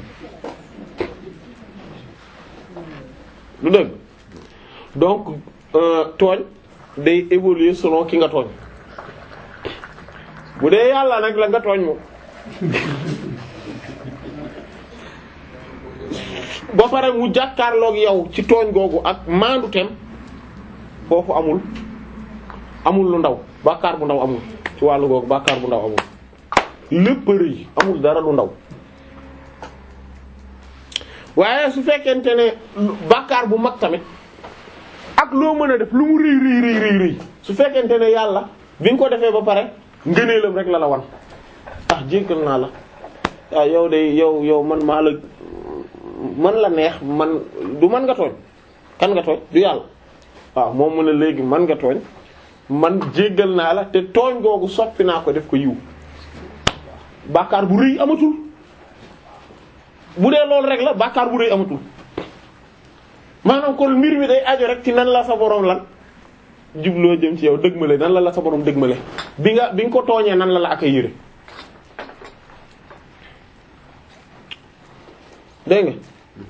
du dëgg donc tooñ day évoluer selon ki nga tooñ bu dee yàlla nag la nga tooñ moom ba pare mu jàkkaarloog yow ci tooñ googu ak maandu tem foofu amul amul lu ndaw bàkkaar bu ndaw amul ci wàllu googu bàkkaar bu ndaw amul lépp rëy amul dara lu ndaw waaye su fekkente ne bàkkaar bu mag tamit ak loo mën a def lu mu rëy rëy rëy rëy rëy su fekkente ne yàlla bi nga ko defee ba pare ngëneelam rek la la wan ah jéggal naa la waaw yow de yow yow man maa la man la neex man du man nga tooñ kan nga tooñ du yàlla waaw moom mu ne léegi man nga tooñ man jéggal naa la te tooñ googu soppi naa ko def ko yiw bàkkaar bu rëy amatul bu dee loolu rek la bàkkaar bu rëy amatul maanaam kon mbir mi day aju rek ci nan la sa borom lan jubloo jëm ci yow dëgmale nan la la sa borom dëgmale bi nga bi nga ko tooñee nan la la ak yëre dégg nga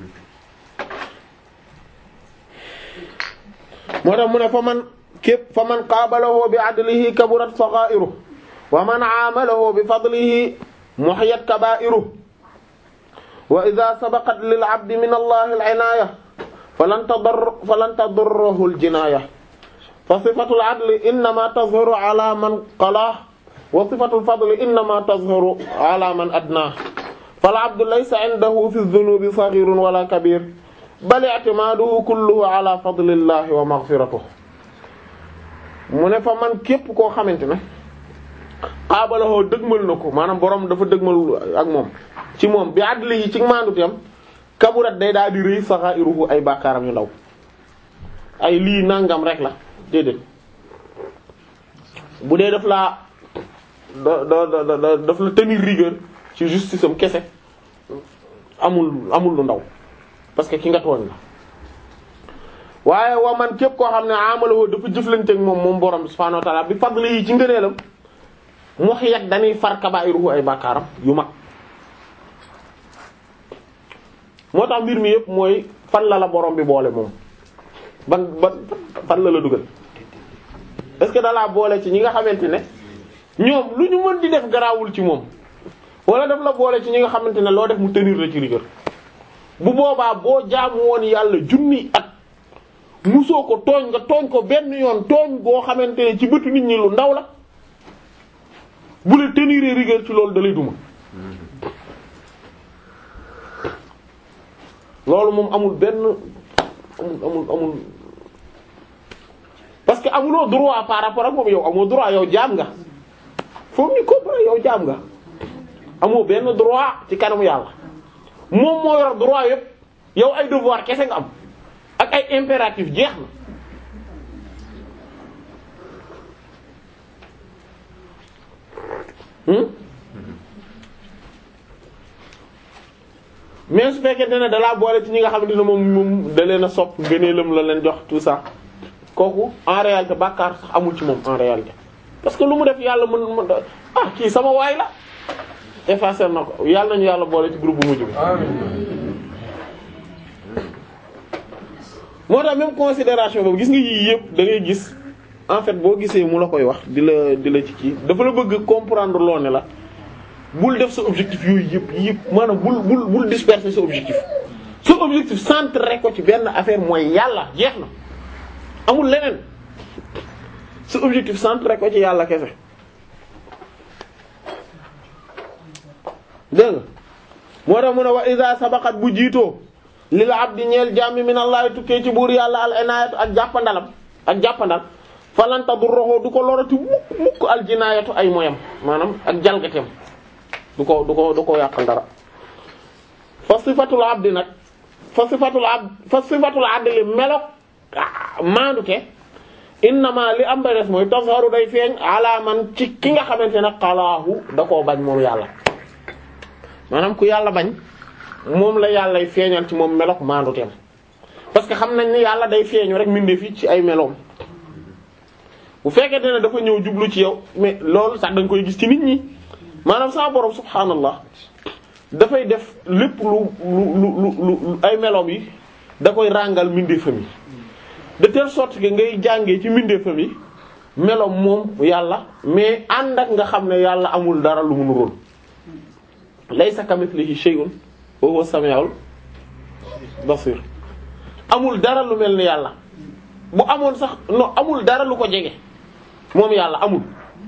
moo tax mu ne fa man képp fa man qaabalahu bi adlihi kaburat saghairu wa man aamalahu bi fadlihi muhiyat kabairu wa idha sabaqat lil abdi min allahi al inaya falan tadur falan tadurruhu al jinaya fa sifatu al adli innama tazharu ala man qalah wa sifatu al fadli innama tazharu ala man adnah fal abdu laysa indahu fi dhunubi saghirun wala kabir bal i'timaduhu kulluhu ala fadlillahi wa maghfiratuh mu ne fa man képp koo xamante ne xaabalawoo dëgmal na ko maanaam borom dafa dëgmal ak moom ci moom bi àddli yi ci maanduteem kaburat day daal di rëy saghairuhu ay bàkkaaram yu ndaw ay lii nangam rek la déedéet bu dee daf laa da da da daf la tenir rigueur ci justice am kese amul amul lu ndaw parce que ki nga tooñ la waaye wa man képp koo xam ne amaloo dafa jëflanteeg moom moom borom bi subhaanahu wa ta'ala bi fadli yi ci ngëneelam mu xiyat dañuy far kabaa'iruhu ay bàkkaaram yu mag moo tax mbir mi yëpp mooy fan la la borom bi boole moom ban ban fan la la dugal est-ce que dalaa boole ci ñi nga xamante ne ñoom lu ñu mën di def garaawul ci moom wala daf la boole ci ñi nga xamante ne loo def mu tenir la ci rigueur bu boobaa boo jaamu woon yàlla junni at musoo ko tooñ nga tooñ ko benn yoon tooñ boo xamante ne ci bëtu nit ñi lu ndaw la bu la tenir rigueur ci loolu dalay duma loolu moom amul benn amul amul amul parce que amuloo droit par rapport ak moom yow amoo droit yow jaam nga foofu ñu comprendre yow jaam nga amoo benn droit ci kanamu yàlla moom moo yor droit yépp yow ay devoir kese nga am ak ay impératif jeex na hmm mais su fekkente ne dalaa boole ci ñi nga xamante ne moom moom da leen a sopp ngëneelam la leen jox tout ça kooku en réalité bàkkaar sax amul ci moom en réalité parce que lu mu def yàlla mën mën ah kii sama waay la effacer na ko yàlla nañu yàlla boole ci groupe bu mujj bi moo tax même considération boobu gis nga yii yëpp da ngay gis en fait boo gisee mu la koy wax di la di la ci kii dafa la bëgg comprendre loo ne la bul def sa objectif yooyu yëpp yëpp maanaam bul bul bul disperser sa objectif sa objectif centré ko ci benn affaire mooy yàlla jeex na amul leneen sa objectif centré ko ci yàlla kese dégg nga moo tax mu ne wa iza sabaqat bu jiitoo lil abdi ñeel jàmmi min allah tukkee ci buur yàlla al inayatu ak jàppandalam ak jàppandal falanta du roxoo du ko lorati mukk mukk al jinaayatu ay moyam maanaam ak jalgateem du ko du ko du ko yàqal dara fa sifatul abdi nag fa sifatul abd fa sifatul adli melok maandute innama li am ba des mooy tazharu day feeñ ala man ci ki nga xamante ne xalaahu da koo bañ moom yàlla maanaam ku yàlla bañ moom la yàllay feeñal ci moom melok maanduteem parce que xam nañ ni yàlla day feeñu rek mbindeef yi ci ay meloom bu fekkente ne dafa ñëw jublu ci yow mais loolu sax da nga koy gis ci nit ñi maanaam sa borom subhaanallah dafay def lépp lu lu lu lu ay meloom yi da koy ràngal mbindeefam yi de telle sorte que ngay jàngee ci mbindeefam yi meloom moom yàlla mais ànd ak nga xam ne yàlla amul dara lu mu nuróol laysa kamithlihi shay'un wa huwa samiul basir amul dara lu mel ni yàlla bu amoon sax non amul dara lu ko jege moom yàlla amul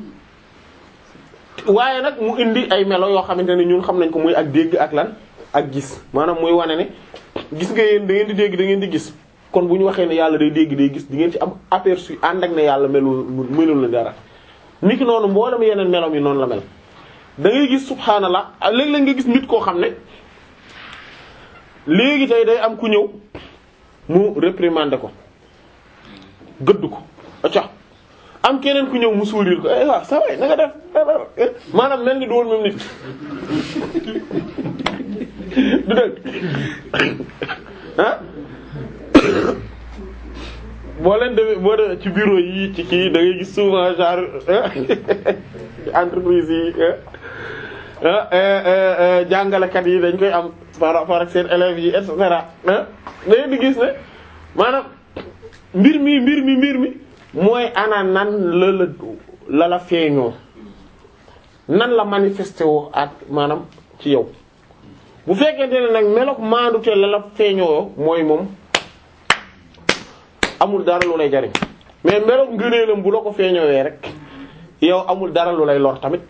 waaye nag mu indi ay melo yoo xamante ne ñun xam nañ ko muy ak dégg ak lan ak gis maanaam muy wane ne gis nga yéen da ngeen di dégg da ngeen di gis kon bu ñu waxee ne yàlla day dégg day gis di ngeen ci am aperçu ànd ak ne yàlla melul melul la dara niki noonu mboolem yeneen meloom yi noonu la mel da ngay gis subhaanallah léeg-léeg nga gis nit koo xam ne léegi tey day am ku ñëw mu réprimander ko gëdd ko acca am keneen ku ñëw mu sourire ko eh waaw ça va na nga def maanaam mel ni du woon même nit du dëgg ah boo leen demee boo demee ci bureau yi ci kii da ngay gis souvent genre entreprise yi jàngalekat yi dañ koy am par rapport ak seen élèves yi et cetera da ngeen di gis ne maanaam mbir mi mbir mi mbir mi mooy ana nan la la la la feeñoo nan la manifesté woo ak maanaam ci yow bu fekkente ne nag meloog maandu te la la feeñoo mooy moom amul dara lu lay jariñ mais meloog ngëneelam bu la ko feeñoowee rek yow amul dara lu lay lor tamit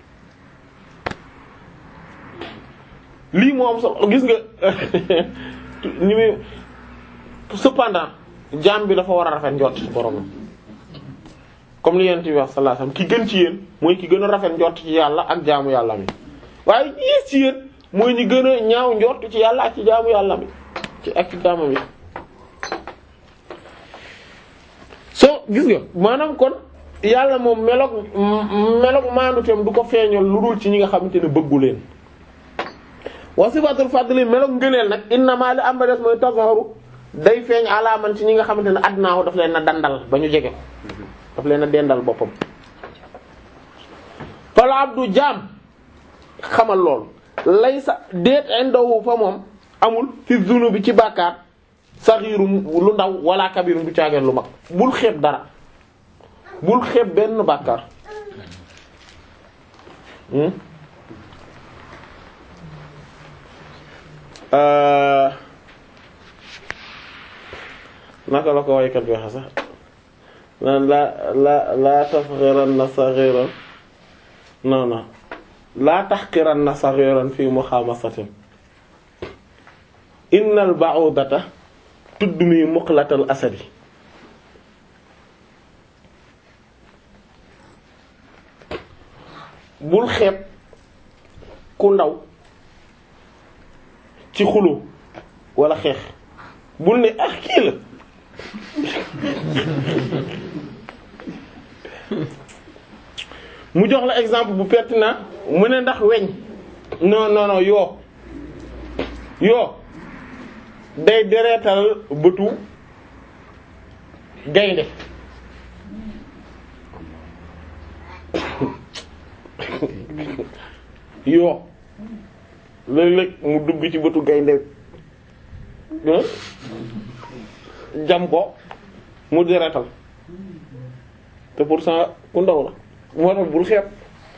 lii moo am solo gis nga ni muy cependant jaam bi dafa war a rafet njort ci boromam comme li yent bi wax sallallahu alayhi wasallam ki gën ci yéen mooy ki gën a rafet njort ci yàlla ak jaamu yàlla mi waaye yées ci yéen mooy ñi gën a ñaaw njort ci yàlla ak ci jaamu yàlla mi ci ak ci jaamu mi soo gis nga maanaam kon yàlla moom meloog meloog maanduteem du ko feeñal lu dul ci ñi nga xamante ne bëggu leen wa sifatul fadli meloog ngëneel nag innama li am ba des mooy tazharu day feeñ alaaman ci ñi nga xamante ne adnaaw daf leen a dandal ba ñu jege ko daf leen a dendal boppam fal abdu jaam xamal lool laysa déet indahu fa moom amul fi zunubi ci bàkkaar saxiirum lu ndaw wala kabirum du caageen lu mag bul xeeb dara bul xeeb benn bàkkaar naka la ko waykat bi waxe sax naan la la laa tafxiranna saxiran non non laa taxqiranna saxiran fi muxamasatin innal ba'udata tudmi muqlatal asadi bul xeeb ku ndaw ci xulu wala xeex bul ne ah kii la mu jox la exemple bu pertinent mu ne ndax weñ non non non yoo yoo day dereetal bëtu gaynde yoo léeg-léeg mu dugg ci bëtu gaynde jam ko mu dereetal te pourtant ku ndaw la moo tax bul xeeb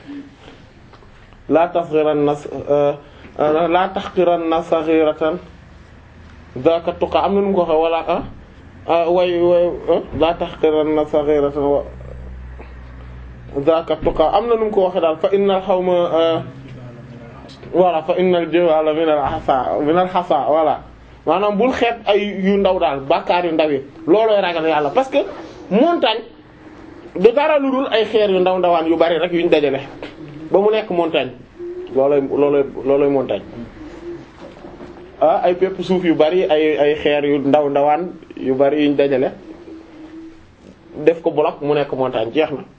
laa tasxiran na laa taxqiran na saxiratan zaaka tuqa am na nu mu ko waxee wala ah way way laa taxqiran na saxiratan wa zaaka tuqa am na nu mu ko waxee daal fa innal xawma voilà fa innal jiwala min al hasa min al hasa voilà maanaam bul xeeb ay yu ndaw daal bàkkaar yu ndaw yi loolooy ragal yàlla parce que montagne du dara lu dul ay xeer yu ndaw ndawaan yu bari rek yuñ dajale ba mu nekk montagne loolooy loolooy loolooy montagne ah ay pepp suuf yu bari ay ay xeer yu ndaw ndawaan yu bari yuñ dajale def ko bloc mu nekk montagne jeex na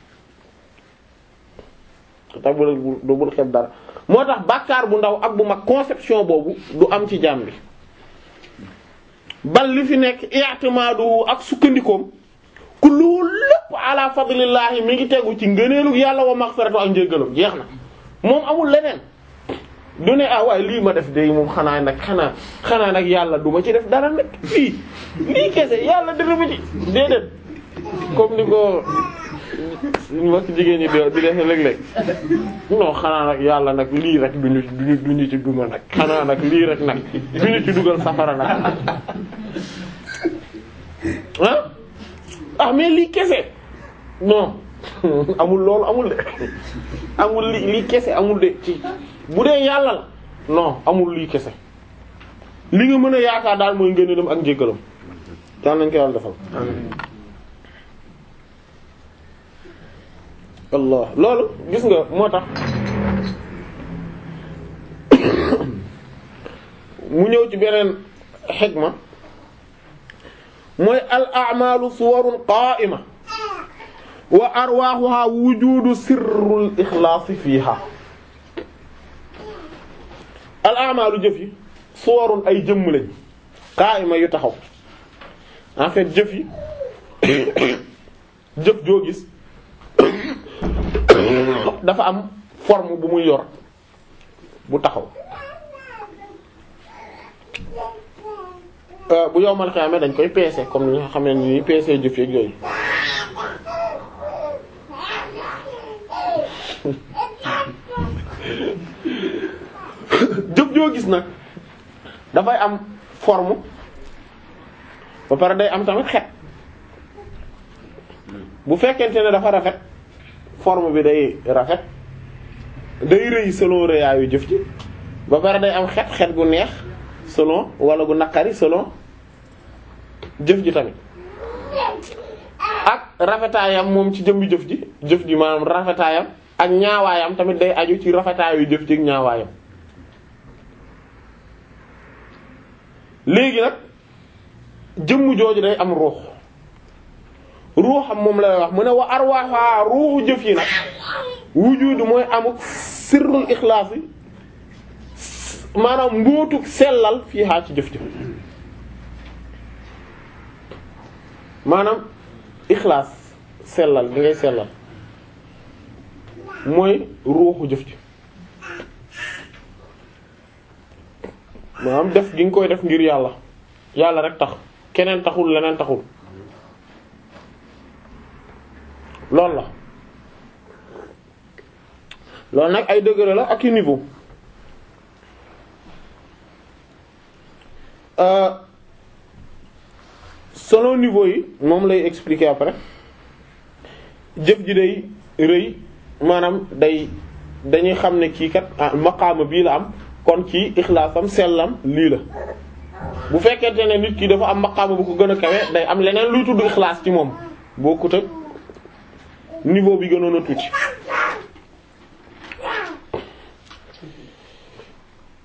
tax bu du bul xeeb dara moo tax bàkkaar bu ndaw ak bu mag conception boobu du am ci jaam bi bal li fi nekk i'timadu ak sukkandikoom ku loolu lépp ala fadlillahi mi ngi tegu ci ngëneelu yàlla wa maghfiratu ak njéggalam jeex na moom amul leneen du ne ah waaye lii ma def de moom xanaa nag xanaa xanaa nag yàlla du ma ci def dara nag fii lii kese yàlla dara ma ci déedéet comme ni ko mbokk jigéen ñi di di def léeg-léeg non xanaa nag yàlla nag lii rek duñu duñu duñu ci dugal nag xanaa nag lii rek nag duñu ci dugal safara nag ah ah mais lii kese non amul loolu amul de amul li lii kese amul de ci bu dee yàlla la non amul lii kese li nga mën a yaakaar daal mooy ngëneelam ak njéggalam daan nañ ko yàlla defal Allah loolu gis nga moo tax mu ñëw ci beneen xikma mooy al a'malu suwarun qa'ima wa arwahuha wujudu sirrul ixlaas fiha al a'malu jëf yi suwarun ay jëmm lañ qa'ima yu taxaw en fait jëf yi jëf joo gis dafa am forme bu muy yor bu taxaw bu yowmal xiyaama dañ koy peese comme ni nga xam ne ni peese jëf yeeg yooyu jëf joo gis nag dafay am forme ba pare day am tamit xet bu fekkente ne dafa rafet forme bi day rafet day rëy selon rëyaayu jëf ji ba pare day am xet xet gu neex selon wala gu naqari selon jëf ji tamit ak rafetaayam moom ci jëmbi jëf ji jëf ji maanaam rafetaayam ak ñaawaayam tamit day aju ci rafetaayu jëf ji ak ñaawaayam léegi nag jëmm jooju day am ruux ruuxam moom lay wax mu ne wa arwaaxa ruuxu jëf yi nag wujudu mooy amuk sirrul ixlaas yi maanaam mbóotuk sellal fii xaa ci jëf jëf maanaam ixlaas sellal bi ngay sellal mooy ruuxu jëf ji maanaam def gi nga koy def ngir yàlla yàlla rek tax keneen taxul leneen taxul loolu la loolu nag ay degré la ak i niveau selon niveau yi moom lay expliquer après jëf ji day rëy maanaam day dañuy xam ne kii kat ah maqaama bii la am kon kii ixlaasam sellam lii la bu fekkente ne nit ki dafa am maqaama bu ko gën a kawe day am leneen luy tudd ixlaas ci moom bokkut ak niveau bi gënoon a tuuti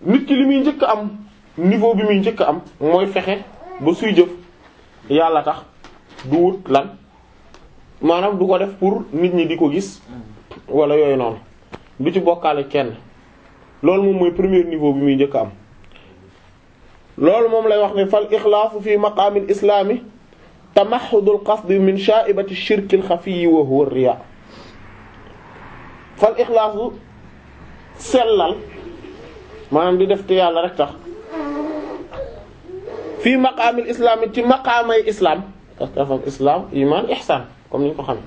nit ki li muy njëkk am niveau bi muy njëkk am mooy fexe ba suy jëf yàlla tax du wut lan maanaam du ko def pour nit ñi di ko gis wala yooyu noonu du ci bokkaale kenn loolu moom mooy premier niveau bi muy njëkk am loolu moom lay wax ne fal ixlaasu fi maqaamil islaami tamaxudul qasdi min sha'ibati shirkil xafiyi wa huwa riya fal ixlaasu sellal maanaam di def te yàlla rek tax fii maqaamil islaami ci maqaamay islam parce que dafa am islam iman ihsan comme ni ñu ko xam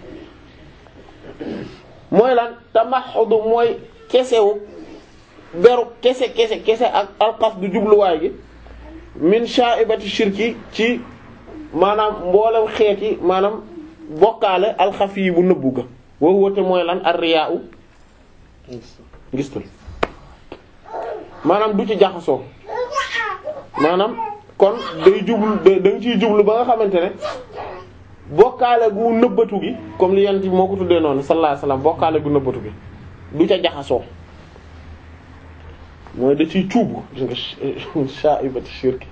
mooy lan tamaxudu mooy kesewu beru kese kese kese ak alqas du jubluwaay gi min sha'ibati shirki ci maanaam mboolem xeeti maanaam bokkaale alxafi yi bu nëbbu ga woo woote mooy lan ar-riyaa'u ngistul maanaam du ci jaxasoo maanaam kon day jublu da nga ciy jublu ba nga xamante ne bokkaale gu nëbbatu gi comme li yent bi moo ko tuddee noonu sallallahu alayhi wasallam bokkaale gu nëbbatu gi du ca jaxasoo mooy da ciy cuubu gis nga sha'ibati shirki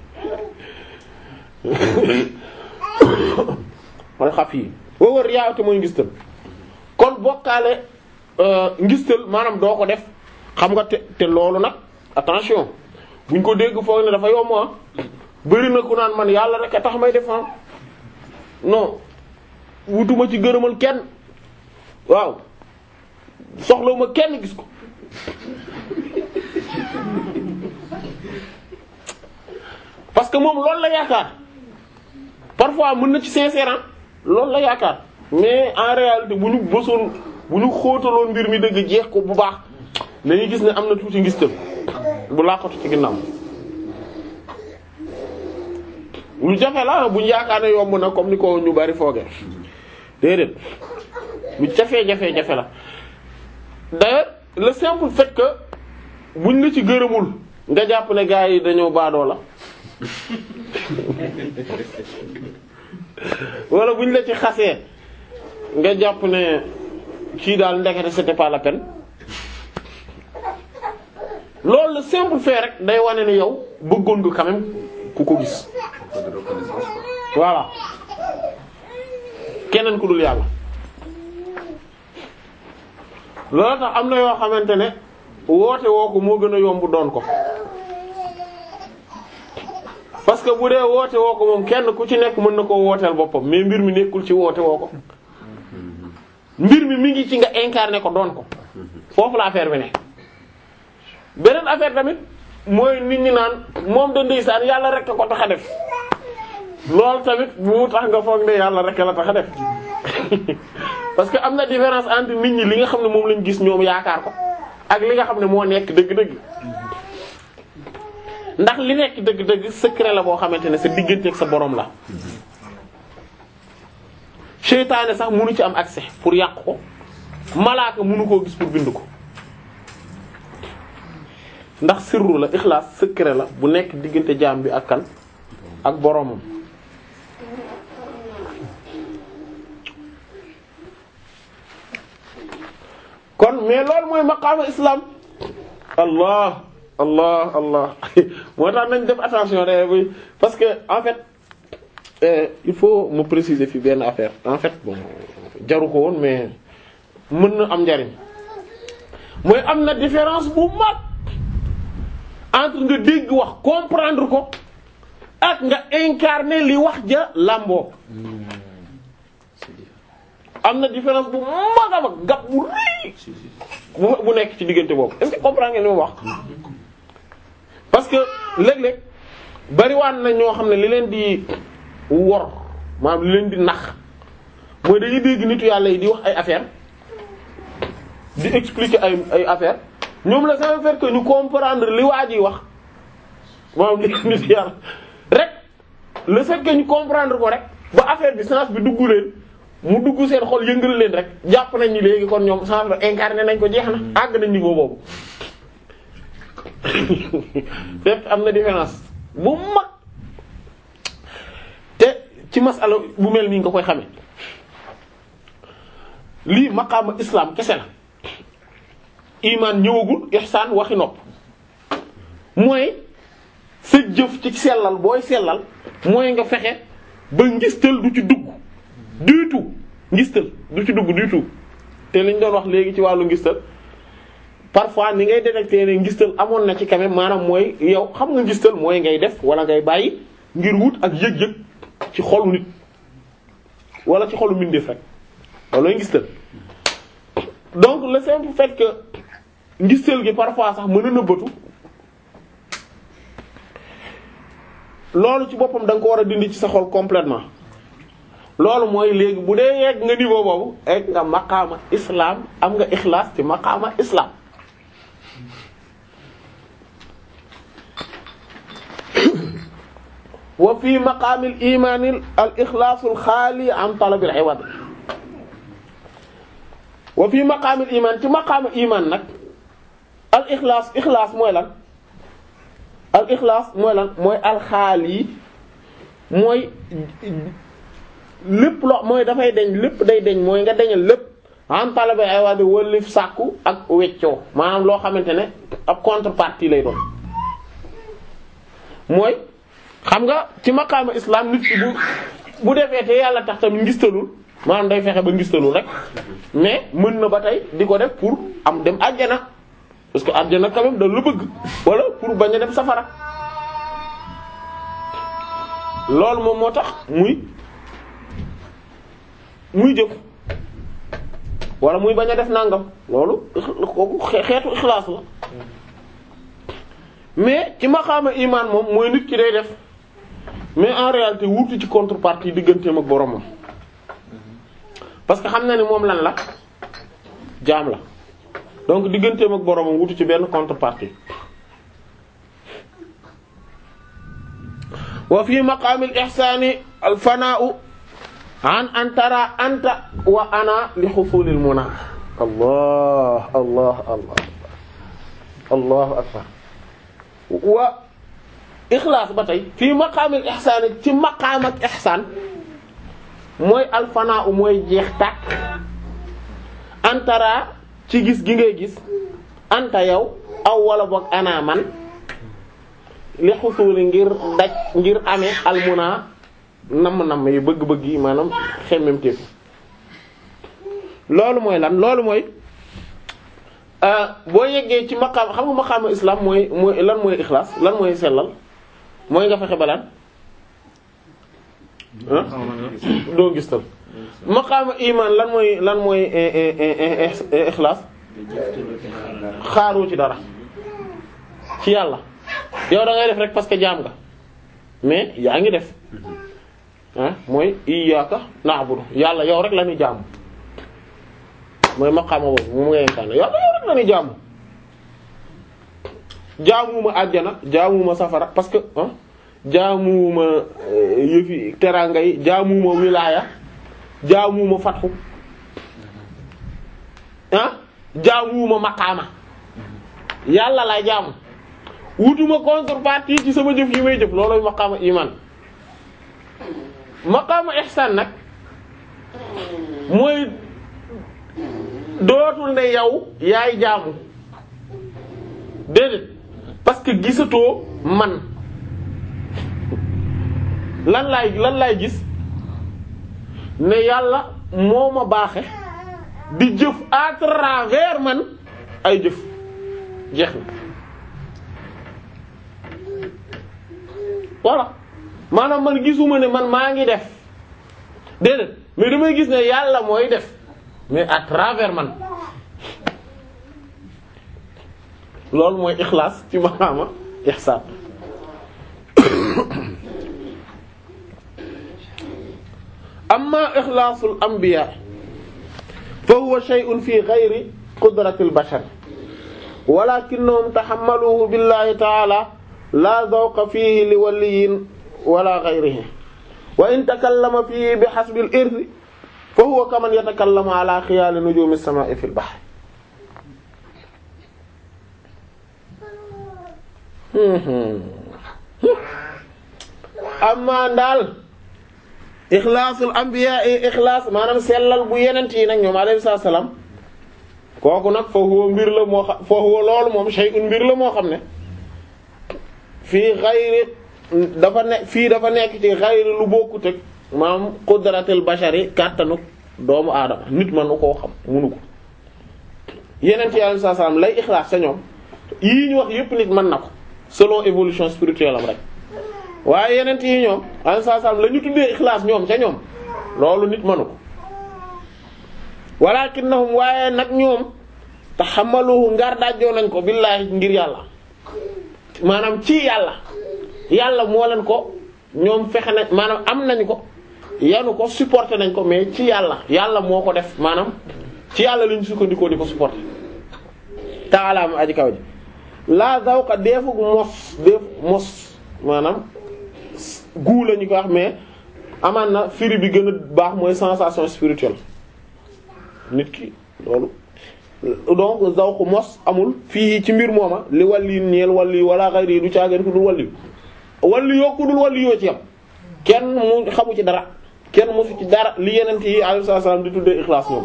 mooy xaf yi woo wër yaawte mooy ngistal kon bokkaale ngistal maanaam doo ko def xam nga te te loolu nag attention buñ ko dégg foog ne dafa yomb ah bëri na ku naan man yàlla rek a tax may def non wutuma ci gërëmal kenn waaw soxlawuma kenn gis ko parce que moom loolu la yaakaar parfois mën na ci sincère loolu la yaakaar mais en réalité bu ñu bësoon bu ñu xóotaloon mbir mi dëgg jeex ko bu baax dañuy gis ne am na tuuti ngistal bu làqatu ci ginnaaw lu jafe la bu ñu yaakaar ne yomb na comme ni ko ñu bari fooge déedéet lu jafee jafee jafe la d'ailleurs le simple fait que buñ la ci gërëmul nga jàpp ne gars yi dañoo baadoo la wala buñ la ci xasee nga jàpp ne kii daal ndekete c'était pas la peine loolu le simple fait rek day wane ne yow bëggoon nga quand même ku ko gis voilà keneen ku dul yàlla loolu tax am na yoo xamante ne woote woo ko moo gën a yomb doon ko parce que bu dee woote woo ko moom kenn ku ci nekk mën na koo wooteel boppam mais mbir mi nekkul ci woote woo ko mbir mi mi ngi ci nga incarné ko doon ko foofu la affaire bi ne beneen affaire tamit mooy nit ñi naan moom da ndeysaan yàlla rek a ko tax a def loolu tamit bu mu tax nga foog ne yàlla rek la tax a def parce que am na différence entre nit ñi li nga xam ne moom lañ gis ñoom yaakaar ko ak li nga xam ne moo nekk dëgg-dëgg ndax li nekk dëgg-dëgg secret la boo xamante ne sa diggante ak sa borom la seytaane sax mënu ci am accès pour yàq ko malaaka mënu koo gis pour bind ko ndax sirru la ixlaas secret la bu nekk diggante jaam bi ak kan ak boromam kon mais loolu mooy maqaama islam allah allah allah moo tax nañ def attention de parce que en fait euh, il faut me préciser fi benn affaire en fait bon jaru ko woon mais mën na am njariñ mooy am na différence bu mag entre nga dégg wax comprendre ko ak nga incarner li wax ja làmboo am na différence bu mag a mag gab bu rëy bu bu nekk ci diggante boobu est-ce que comprendre ngeen li ma wax parce que léeg-léeg bariwaan na ñoo xam ne li leen di wor maanaam li leen di nax mooy dañuy dégg nitu yàlla yi di wax ay affaire di expliquer ay ay affaire ñoom la ça veut faire que ñu comprendre li waa ji wax maanaam li nit yàlla rek le fait que ñu comprendre ko rek ba affaire bi sens bi dugg leen mu dugg seen xol yëngal leen rek jàpp nañ ni léegi kon ñoom sens bi incarné nañ ko jeex na àgg nañ niveau boobu fekk am na différence bu mag te ci masala bu mel nii nga koy xamee lii maqaama islam kese la iman ñëwagul ihsaan waxi nopp mooy sa jëf ci sellal booy sellal mooy nga fexe ba ngistal du ci dugg du tout ngistal du ci dugg du tout te liñ doon wax léegi ci wàllu ngistal parfois ni ngay détecter ne ngistal amoon na ci quand même maanaam mooy yow xam nga ngistal mooy ngay def wala ngay bàyyi ngir wut ak yëg-yëg ci xolu nit wala ci xolu mbindeef rek loolooy ngistal donc le simple fait que ngistal gi parfois sax mën a nëbbatu loolu ci boppam da nga ko war a dindi ci sa xol complètement loolu mooy léegi bu dee yegg nga niveau boobu egg nga maqaama islam am nga ixlaas ci maqaama islam wa fi maqaamil imaanil al ixlaasul xaali an talabil iwad wa fi maqaamil imaan ci maqaama imaan nag al ixlaas ixlaas mooy lan al ixlaas mooy lan mooy alxaali mooy lépp loo mooy dafay deñ lépp day deñ mooy nga deñal lépp en talabe ay waa di wëlif sàkku ak weccoo maanaam loo xamante ne ab contrepartie lay doon mooy xam nga ci maqaama islam nit ki bu bu defee te yàlla tax tamit ngistalul maanaam day fexe ba ngistalul rek mais mën na ba tey di ko def pour am dem àjjana parce que àjjana quand même da la bëgg wala pour bañ a dem safara loolu moom moo tax muy muy jëf wala muy bañ a def nangam loolu kooku xeetu ixlaas la mais ci maqaama imaan moom mooy nit ki day def mais en réalité wuutu ci contrepartie digganteem ak boromam parce que xam na ni moom lan la jaam la donc digganteem ak boromam wutu ci benn contrepartie wa fi maqaamil ihsaani al fanaa'u an antara anta wa ana li xusulil muna allah allah allah allahu akbar wa ixlaas ba tey fii maqaamil ihsaani ci maqaam ak ihsaan mooy al fanaa'u mooy jeex tàkk antara ci gis gi ngay gis anta yow aw wala boog ana man li xusuli ngir daj ngir amee almuna namm-namm yi bëgg-bëgg yi maanaam xemmem téefu loolu mooy lan loolu mooy boo yeggee ci maqaam xam nga maqaama islam mooy mooy lan mooy ixlaas lan mooy sellal mooy nga fexe balaan doo gis tal maqaama iman lan mooy lan mooy ixlaas xaaru ci dara ci yàlla yow da ngay def rek parce que jaam nga mais yaa ngi def ah mooy iyyaka na'budu yàlla yow rek la ñuy jaamu mooy maqaama boobu mu ngay incarné yàlla yow rek la ñuy jaamu jaamuwuma àjjana jaamuwuma safara parce que ah jaamuwuma yëfi teraanga yi jaamuwuma wilaaya jaamuwuma fatxu ah jaamuwuma maqaama yàlla lay jaamu wutuma contrepartie ci sama jëf yi may jëf looloy maqaama iman maqaama ihsan nag mooy dootul ne yow yaay jaamu déedéet parce que gisatoo man lan laay lan laay gis ne yàlla moo ma baaxe di jëf à travers man ay jëf jeex na voilà maanaam man gisuma ne man maa ngi def déedéet mais damay gis ne yàlla mooy def mais à travers man loolu mooy ixlaas ci maqaama ihsaan amma ixlaasul anbiya fa huwa shay'un fi ghayri qudratil bashar walakinnahum tahammaluhu billahi ta'ala la zawqa fihi li waliyin wala ghayrihi wa in takallama fihi bihasbil irthi fa huwa kaman yatakallamu ala khiyali nujumi as-sama'i fil bahr amma daal ixlaasul anbiya ixlaas maanaam sellal bu yenent yi nag ñoom alayhi salaam kooku nag fa huwa mbir la moo xam fa huwa loolu moom shay'un mbir la moo xam ne fii xayri dafa ne fii dafa nekk ci xayri lu bokkut ak maam qudratil bashari kàttanu doomu aadama nit mënu koo xam munu ko yeneen ci yàlla saa salaam lay ixlaas sa ñoom yii ñu wax yépp nit mën na ko selon évolution spirituelle am rek waaye yeneen yi ñoom alayhi salaam la ñu tuddee ixlaas ñoom ca ñoom loolu nit mënu ko walakinnahum waaye nag ñoom taxamaluhu ngar dajjoo nañ ko billaahi ngir yàlla maanaam ci yàlla yàlla moo leen ko ñoom fexe nañ maanaam am nañ ko yanu ko supporté nañ ko mais ci yàlla yàlla moo ko def maanaam ci yàlla lañu sukkandikoo di ko supporté taalaam aji kaw ji laa zawqa deefug mos deef mos maanaam guu la ñu ko wax mais amaan na firi bi gën a baax mooy sensation spirituelle nit ki loolu donc zawqu mos amul fii ci mbir mooma li walli ñeel walli wala xayri du caageen ku dul walli walli yoo ku dul walli yoo ci yam kenn mu xamu ci dara kenn mosu ci dara li yenent yi alayhi salaam di tuddee ixlaas ñoom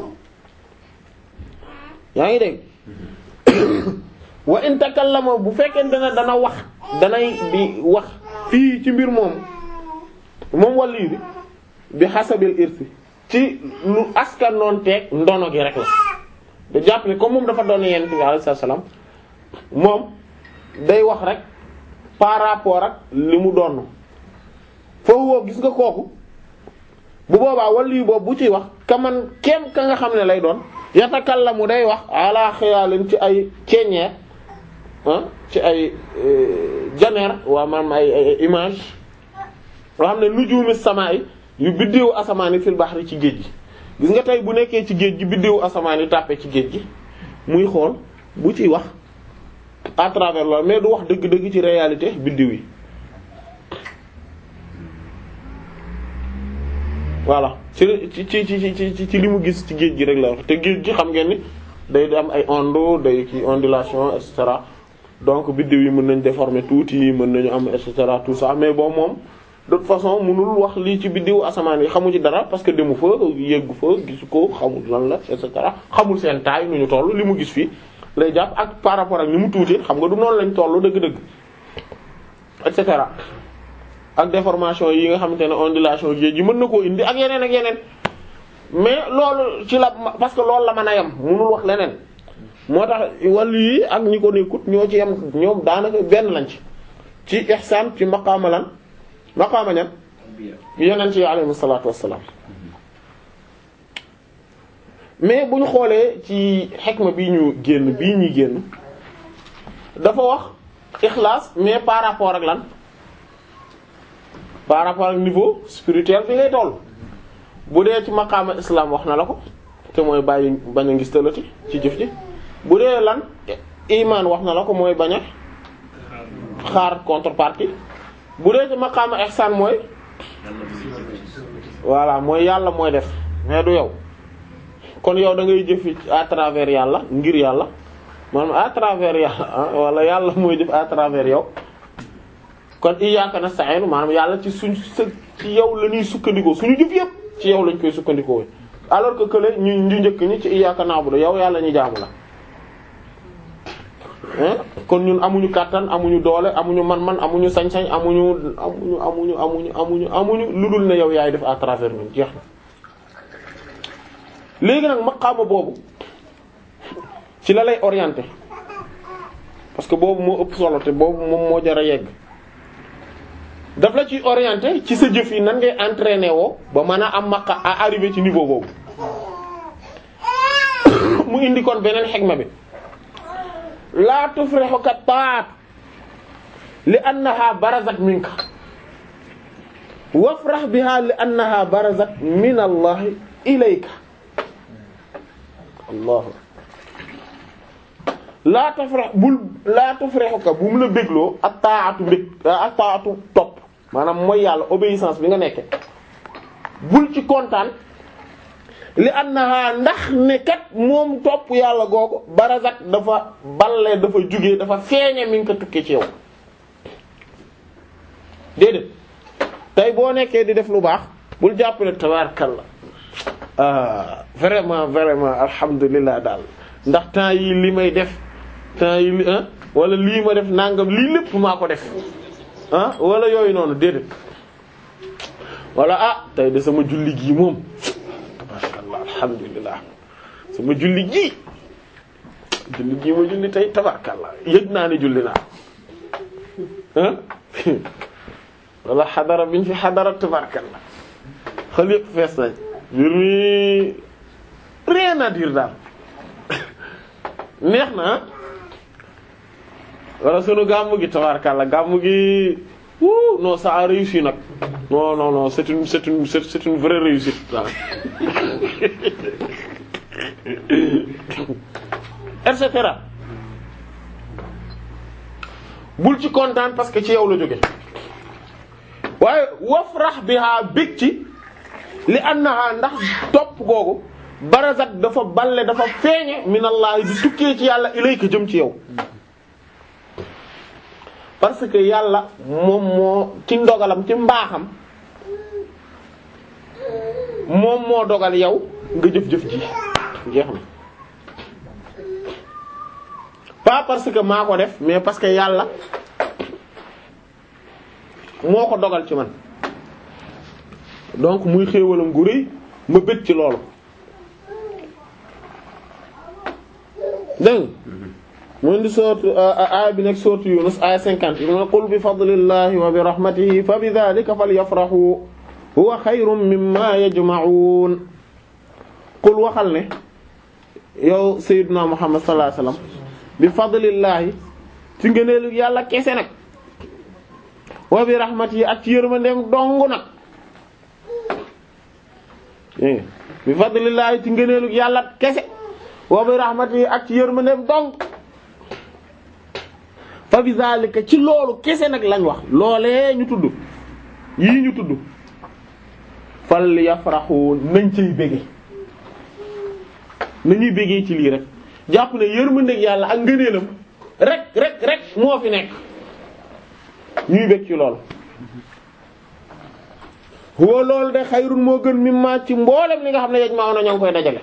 yaa ngi dégg wa in takallama bu fekkente ne dana wax danay di wax fii ci mbir moom moom wàllu bi bi xasabil irsi ci lu askan noon teeg ndono gi rek la da jàpp ne comme moom dafa doon yent bi alayhi salaam moom day wax rek par rapport ak li mu doon foofu woo gis nga kooku bu boobaa wàllu boobu bu ciy wax kaman kem ka nga xam ne lay doon yatakallamu day wax ala xiyaalin ci ay ceeñeer ci ay janeer waa maanaam ay ay image yoo xam ne nujuumi samaa yi yu biddeewu asamaan yi fil bahri ci géej gi gis nga tey bu nekkee ci géej gi biddeewu asamaan yi tàppe ci géej gi muy xool bu ciy wax à travers loolu mais du wax dëgg-dëgg ci réalité biddeew yi voilà ci ci ci ci ci ci li mu gis ci géej gi rek la wax te géej gi xam ngeen ni day am ay ondes day ki ondulation et cetera donc biddew yi mën nañ déformer tuuti mën nañu am et cetera tout ça mais bon moom de toute façon mënul wax lii ci biddewu asamaan yi xamu ci dara parce que demu fa yeggu fa gisu ko xamul lan la et cetera xamul seen taay nu ñu toll li mu gis fii lay jàpp ak par rapport ak ni mu tuuti xam nga du noonu lañ toll dëgg-dëgg et cetera ak déformation yi nga xamante ne ondulation géej gi mën na koo indi ak yeneen ak yeneen mais loolu ci la parce que loolu la mën a yem mënul wax leneen moo tax wàllu yi ak ñi ko nekkut ñoo ci yem ñoom daanaka benn lañ ci ci ihsaan ci maqaama lan maqaama ñan yeneen ci alayhi salaatu wassalaam mais bu ñu xoolee ci xikma bi ñu génn bii ñuy génn dafa wax ixlaas mais par rapport ak lan par rapport ak niveau spirituel bi ngay toll bu dee ci maqaama islam wax na la ko te mooy bàyyi bañ a ngis talati ci jëf ji bu dee lan iman wax na la ko mooy bañ a xaar contrepartie bu dee ci maqaama ihsan mooy voilà mooy yàlla mooy def mais du yow kon yow da ngay jëf à travers yàlla ngir yàlla maanaam à travers yàlla wala yàlla mooy jëf à travers yow kon iyyaka nasta'in maanaam yàlla ci suñ ci yow la ñuy sukkandikoo suñu jëf yëpp ci yow lañ koy sukkandikoo alors que kële ñu ñu njëkk ñi ci iyyaka na'budu yow yàlla ñu jaamu la kon ñun amuñu kàttan amuñu doole amuñu man-man amuñu sañ-sañ amuñu amuñu amuñu amuñu amuñu amuñu lu dul ne yow yaay def à travers ñun jeex na léegi nag maqaama boobu ci la lay orienter parce que boobu moo ëpp solo te boobu moom moo jar a yegg daf la ci orienter ci sa jëf yi nan ngay entraîner woo ba mën a am maqa à arriver ci niveau boobu mu indi kon beneen xegma bi laa tufrihuka taat li annaha barazat minka wafrah biha li annaha barazat min allah ilayka allah laa tufrih bul laa tufrihuka bu mu la bégloo ak taatu mbég ak taatu topp maanaam mooy yàlla obéissance bi nga nekke bul ci kontaan li annaha ndax ne kat moom topp yàlla googu barazat dafa balle dafa jugee dafa feeñe mi ngi ko tukkee ci yow déedéet tey boo nekkee di def lu baax bul jàpp ne tabarakallah ah vraiment vraiment alhamdulilah daal ndax temps yi li may def temps yi li wala lii ma def nangam lii lépp maa ko def ah wala yooyu noonu déedéet wala ah tey de sama julli gii moom masha Allah alhamdulillah sama julli gii julli gii ma julli tey tabarkallah yëg naa ne julli naa ah wala xadara biñ fi xadara tabarkallah xel yëpp fees nañ mbir mi rien à dire daal neex na wala sunu gàmmu gi tabarkallah gàmmu gi wuu non ça a réussi nag non non non c'est une c'est une c'est une vraie réussite waaw et cetera bul ci kontaan parce que ci yow la jóge waaye wafrax biha bég ci li annaha ndax topp googu barazat dafa balle dafa feeñe minallahi di tukkee ci yàlla ilayka jëm ci yow parce que yàlla moom moo ci ndogalam ci mbaaxam moom moo dogal yow nga jëf-jëf ji jeex na pas parce que maa ko def mais parce que yàlla moo ko dogal ci man donc muy xéewalam gu rëy ma bëgg ci loolu dégg mu indi sourate aaya bi nekk sourate Yunus aaya cinquante mu ne qul bi fadlillahi wa bi rahmatihi fa bi dhalika falyafrahu huwa xayrun mimma yajma'un qul waxal ne yow sayyidina Muhammad sallallahu alayhi wasallam bi fadlillahi ci ngëneelu yàlla kese nag wa bi rahmatihi ak ci yërmandeem dong nag bi fadlillahi ci ngëneelu yàlla kese wa bi rahmatihi ak ci yërmandeem dong fa bi zalika ci loolu kese nag lañ wax loolee ñu tudd yii ñu tudd fal yafraxu nañ cay bége nañuy bégee ci lii rek jàpp ne yërmandeeg yàlla ak ngëneelam rek rek rek moo fi nekk ñuy bég ci loolu huwa loolu de xayrun moo gën mimma ci mboolem li nga xam ne yej maa na ñoo ngi koy dajale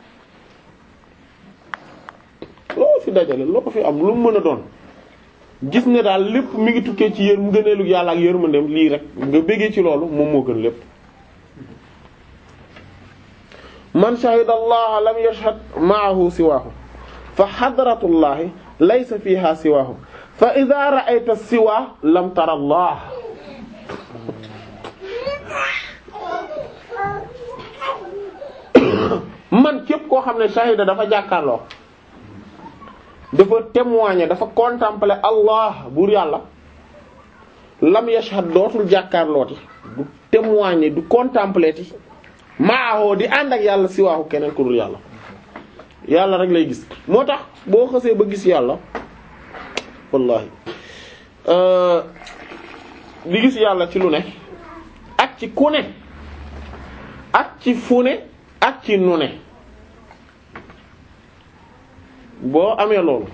loo fi dajale loo fi am lu mu mën a doon gis ne daal lépp mi ngi tukkee ci yër ngëneelu yàlla ak yërmandeem lii rek nga béggee ci loolu moom moo gën lépp man shahida allah lam yashhad ma'ahu siwaahu fa hadratullahi laysa fiha siwaahu fa idha ra'ayta siwa lam tara allah man képp koo xam ne shahida dafa jàkkaarloo dafa témoigner dafa contempler allah buur yàlla lam yashhad dootul jàkkaarlooti du témoigner du contempler ti maaxoo di ànd ak yàlla si waaxu keneen ku dul yàlla yàlla rek lay gis moo tax boo xësee ba gis yàlla wallahi di gis yàlla ci lu ne ak ci ku ne ak ci fu ne ak ci nu ne boo amee loolu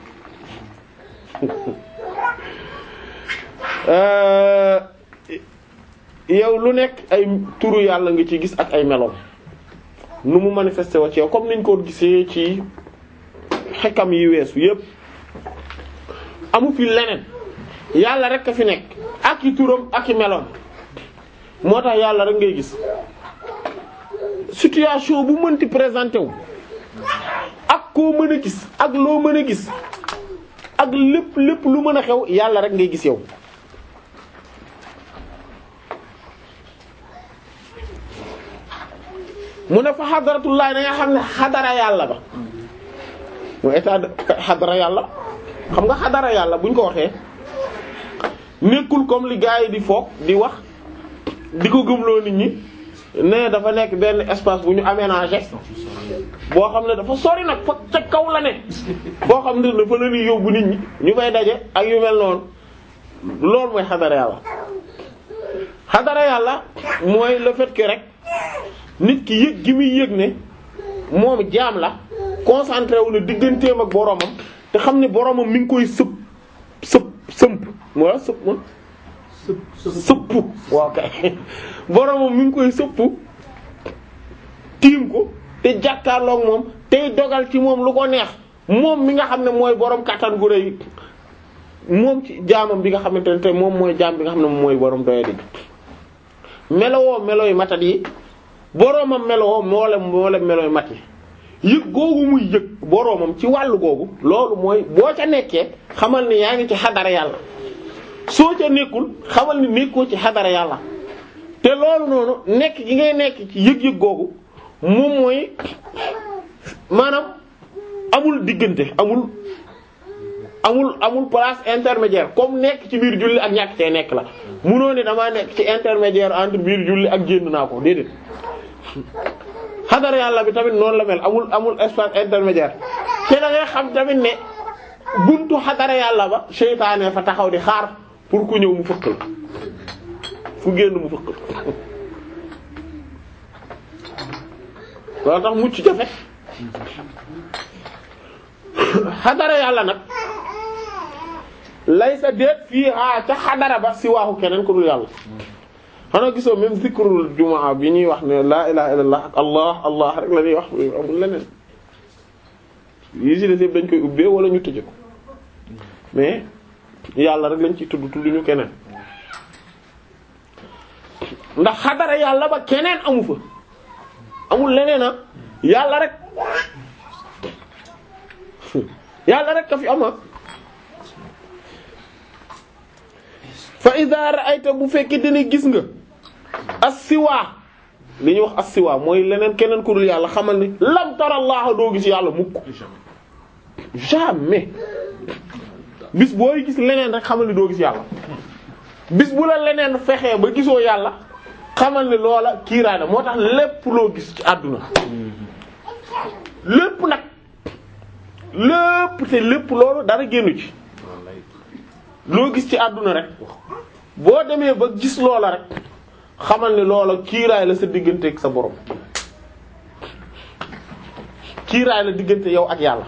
yow lu nekk ay turu yàlla nga ci gis ak ay meloom nu mu manifesté wa ci yow comme niñ ko gisee ci xekkam yi weesu yépp amu fi leneen yàlla rek a fi nekk ak i turam ak i meloom moo tax yàlla rek ngay gis situation bu mënti présenté wu ak koo mën a gis ak loo mën a gis ak lépp lépp lu mën a xew yàlla rek ngay gis yow mu ne fa xadaratullahi da nga xam ne xadara yàlla ba mu état de xadara yàlla xam nga xadara yàlla buñ ko waxee nekkul comme li gars yi di foog di wax di ko gëmloo nit ñi ne dafa nekk benn espace bu ñu aménagé boo xam ne dafa sori nag fa ca kaw la ne boo xam ne dafa la ñuy yóbbu nit ñi ñu fay daje ak yu mel noonu loolu mooy xadara yàlla xadara yàlla mooy le fait que rek nit ki yëg gi muy yëg ne moom jaam la concentré wu na digganteem ak boromam te xam ne boromam mi ngi koy sëpp sëpp sëmp wala sëpp ma sëpp waaw kay boromam mi ngi koy sëpp tiim ko te jàkkaarloog moom tey dogal ci moom lu ko neex moom mi nga xam ne mooy borom kattan gu rëy moom ci jaamam bi nga xamante ne te moom mooy jaam bi nga xam ne moom mooy borom doyadi melowoo melo yu matat yi boroomam melowoo moolem moolem melo yu mat yi yëg googu muy yëg boroomam ci wàllu googu loolu mooy boo ca nekkee xamal ni yaa ngi ci xadara yàlla soo ca nekkul xamal ni nekkoo ci xadara yàlla te loolu noonu nekk gi ngay nekk ci yëg-yëg googu moom mooy maanaam amul diggante amul amul amul place intermédiaire comme nekk ci biir julli ak ñàkk cee nekk la munoo ne damaa nekk ci intermédiaire entre biir julli ak génn naa ko déedéet xadara yàlla bi tamit noonu la mel amul amul espace intermédiaire te da ngay xam tamit ne buntu xadara yàlla ba seytaane fa taxaw di xaar pour ku ñëw mu fëkk la fu génn mu fëkk la loolu tax mucc jafe xadara yàlla nag lay sa déet fii a ca xadara ba si waaxu keneen ku dul yàlla xanaa gisoo même zikrul jumaa bi ñuy wax ne laa ilaha illallah ak allah allah rek la ñuy wax amul leneen yi si des yëpp dañ koy ubbee wala ñu tëje ko mais yàlla rek lañ ci tudd tudd ñu keneen ndax xadara yàlla ba keneen amu fa amul leneen a yàlla rek yàlla rek ka fi ama fa iza ra'ayta bu fekkee dina gis nga as-siwa li ñuy wax as-siwa mooy leneen keneen ku dul yàlla xamal ni lam tara Allah doo gis yàlla mukk jamais bis booy gis leneen rek xamal ni doo gis yàlla bis bu la leneen fexee ba gisoo yàlla xamal ni loola kiiraana moo tax lépp loo gis ci àdduna lépp nag lépp te lépp loolu dara génnu ci loo gis ci àdduna rek boo demee ba gis loola rek xamal ni loola kiiraay la sa diggante ak sa borom kiiraay la diggante yow ak yàlla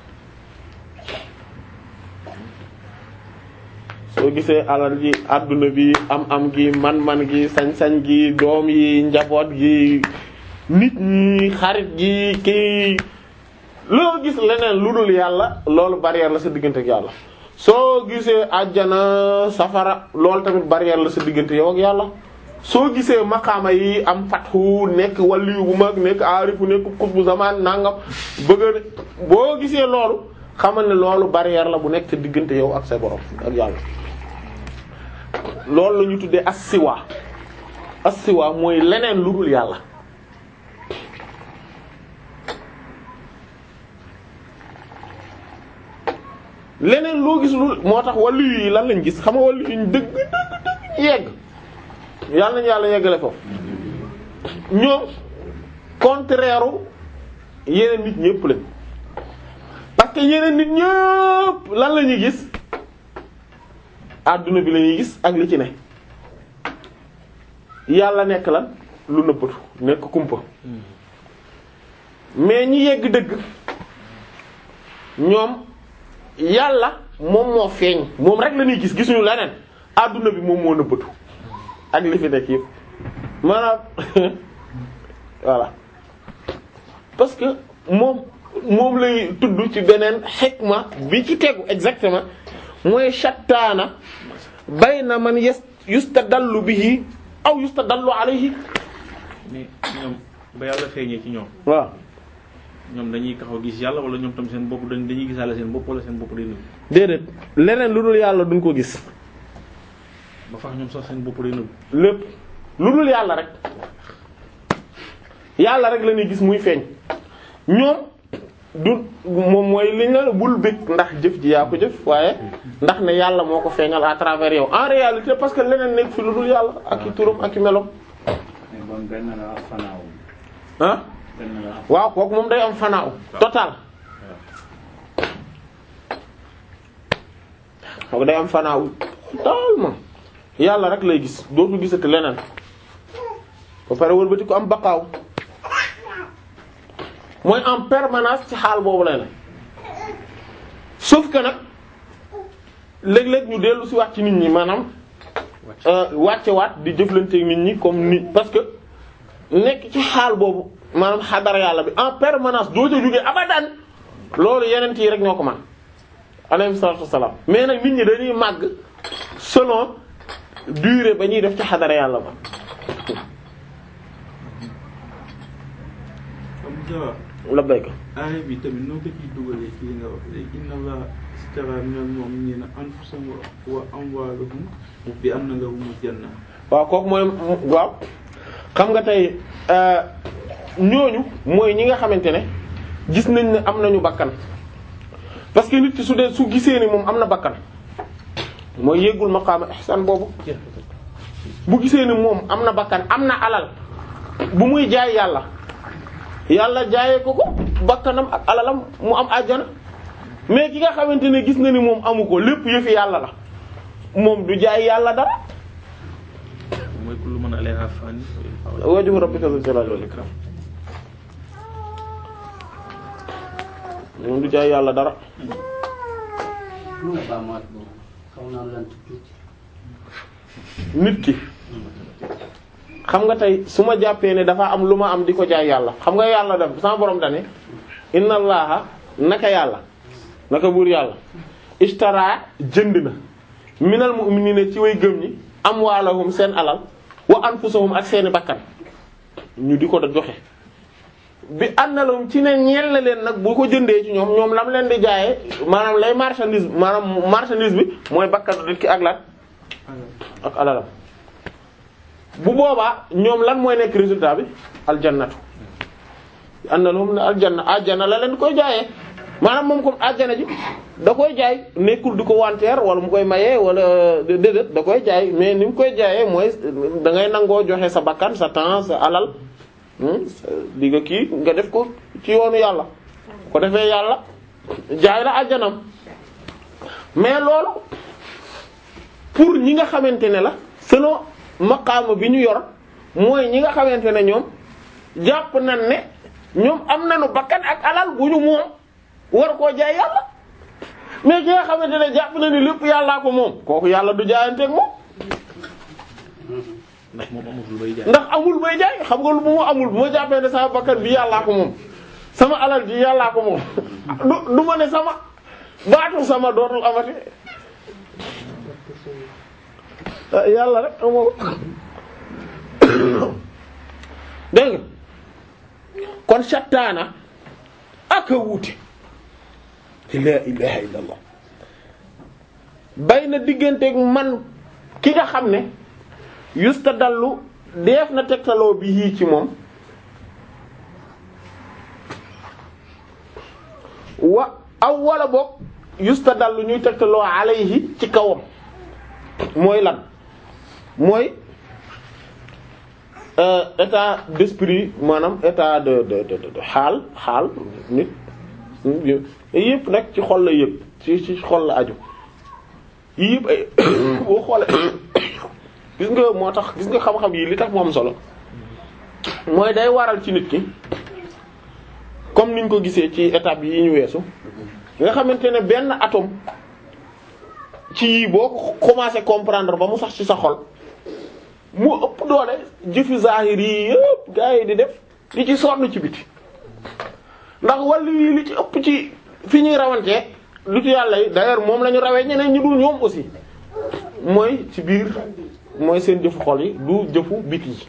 soo gisee alal ji àdduna bi am am gi man-man gi sañ-sañ gi doom yi njaboot gi nit ñi xarit gi kii loo gis leneen lu dul yàlla loolu barrière la sa diggante ak yàlla soo gisee àjjana safara loolu tamit barrière la sa diggante yow ak yàlla soo gisee maqaama yi am fatxu nekk waliyu bu mag nekk aarifu nekk kutbu zaman nangam bëgg boo gisee loolu xamal ne loolu barrière la bu nekk sa diggante yow ak sa borom ak yàlla loolu la ñu tuddee as-siwa as-siwa mooy leneen lu dul yàlla leneen loo gis lu moo tax wàllu yi lan lañ gis xam nga wàllu yi dëgg dëgg dëgg yegg yàlla nañu yàlla yeggale foofu ñoom contraire yeneen nit ñëpp lañ parce que yeneen nit ñëpp lan la ñuy gis adduna bi la ñuy gis ak li ci ne yàlla nekk lan lu nëbbatu nekk kumpa mais ñi yegg dëgg ñoom yàlla moom moo feeñ moom rek la ñuy gis gisuñu leneen adduna bi moom moo nëbbatu ak li fi nekk yëpp maanaam voilà parce que moom moom lay tudd ci beneen xikma bi ci tegu exactement mooy shattaana bayna man yas yustadallu bihi aw yustadallu alayhi mais ñoom ba yàlla feeñee ci ñoom waaw ñoom dañuy taxaw gis yàlla wala ñoom tam seen bopp dañ dañuy gisaale seen bopp wala seen bopp day nëbb déedéet leneen lu dul yàlla duñ ko gis ba fax ñoom sax seen bopp day nëbb lépp lu dul yàlla rek yàlla rek la ñuy gis muy feeñ ñoom du moom mooy liñ la bul bëgg ndax jëf ji yaa ko jëf waaye ndax ne yàlla moo ko feeñal à travers yow en réalité parce que leneen nekk fi lu dul yàlla ak i turam ak i melom mais bon benn la fanaaw ah benn la waaw kooku moom day am fanaaw total kooku day am fanaaw totalement yàlla rek lay gis dootu gisati leneen ba pare wëlbati ko am baqaaw mooy en permanence ci xaal boobu lay ne sauf que nag léeg-léeg ñu dellu si waat ci nit ñi maanaam wàcce waat di jëflanteeg nit ñi comme nit parce que nekk ci xaal boobu maanaam xadara yàlla bi en permanence doo ca jógee abadan loolu yeneen yi rek ñoo ko man alayhi salaatu wassalaam mais nag nit ñi dañuy màgg selon durée ba ñuy def ci xadara yàlla ba am jawab labbayka aaya bi tamit noo ko ciy dugalee ci li nga wax léegi inna allaha istara minal mu'minina anfusahum wa amwalahum bi anna lahumul janna waaw kooku mooy waaw xam nga tey ñooñu mooy ñi nga xamante ne gis nañ ne am nañu bakkan parce que nit ki su dee su gisee ni moom am na bakkan mooy yéegul maqaama ihsan boobu bu gisee ni moom am na bakkan am na alal bu muy jaay yàlla yàlla jaayee ko ko bakkanam ak alalam mu am àjjana mais ki nga xamante ne gis na ni moom amu ko lépp yëfi yàlla la moom du jaay yàlla dara mooy kullu man alayha fani wajhu rabbika dhul jalali wal ikram moom du jaay yàlla dara lu nga baamaat boobu xaw naa lant tuuti nit ki xam nga tey su ma jàppee ne dafa am lu ma am di ko jaay yàlla xam nga yàlla def sama borom dane inna allaha naka yàlla naka buur yàlla ishtara jënd na minal mu'minina ci way gëm ñi amwaalahum seen alal wa anfusahum ak seeni bakkan ñu di ko da joxe bi annalahum ci ne ñeel na leen nag bu ko jëndee ci ñoom ñoom lam leen di jaayee maanaam lay marchandise maanaam marchandise bi mooy bakkanu nit ki ak lan ak alalam bu boobaa ñoom lan mooy nekk résultat bi aljannatu annalahum ne aljanna aljanna la leen koy jaayee maanaam moom comme aljanna ji da koy jaay nekkul di ko wanteer wala mu koy mayee wala déedéet da koy jaay mais ni mu koy jaayee mooy da ngay nangoo joxe sa bakkan sa temps sa alal di nga kii nga def ko ci yoonu yàlla ko defee yàlla jaay la aljanam mais loolu pour ñi nga xamante ne la selon maqaama bi ñu yor mooy ñi nga xamante ne ñoom jàpp nañ ne ñoom am nañu bakkan ak alal bu ñu moom war koo jaay yàlla mais ki nga xamante ne jàpp na ni lépp yàllaa ko moom kooku yàlla du jaayanteeg moom ndax moom amul lu bay jaay ndax amul bay jaay xam nga lu mu amul bu ma jàppee ne sama bakkan bi yàllaa ko moom sama alal ji yàllaa ko moom du du ma ne sama baatu sama dootul amati ah yàlla rek amoo ko dégg nga kon shattaana ak a wuute la ilaha illallah bay na digganteeg man ki nga xam ne yusta dallu def na tegtaloo bi yii ci moom wa aw wala boog yusta dallu ñuy tegtaloo alayhi ci kawam mooy lan mooy euh, état d'esprit maanaam état de de de de xaal xaal nit yëpp nag ci xol la yëpp ci ci xol la aju yii yëpp ay boo xoolee gis nga moo tax gis nga xam-xam yi li tax mu am solo mooy day waral ci nit ki comme niñ ko gisee ci étape yi ñu weesu nga xamante ne benn atome ci yii boo ko commencé comprendre ba mu sax ci sa xol mu ëpp doole jëfi zahir yi yëpp gaa yi di def di ci sonn ci biti ndax wàllu yi li ci ëpp ci fi ñuy rawantee lu ci yàlla yi d'ailleurs moom la ñu rawee ñeneen ñu dul ñoom aussi mooy ci biir mooy seen jëfu xol yi du jëfu biti yi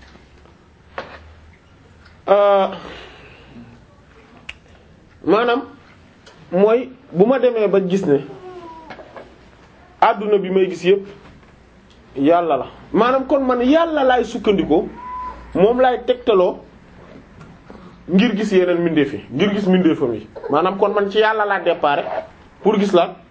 maanaam mooy bu ma demee ba gis ne adduna bi may gis yépp yàlla la maanaam kon man yàlla laay sukkandikoo moom laay tegtaloo ngir gis yeneen mbindeef yi ngir gis mbindeefam yi maanaam kon man ci yàlla laa déparé pour gis la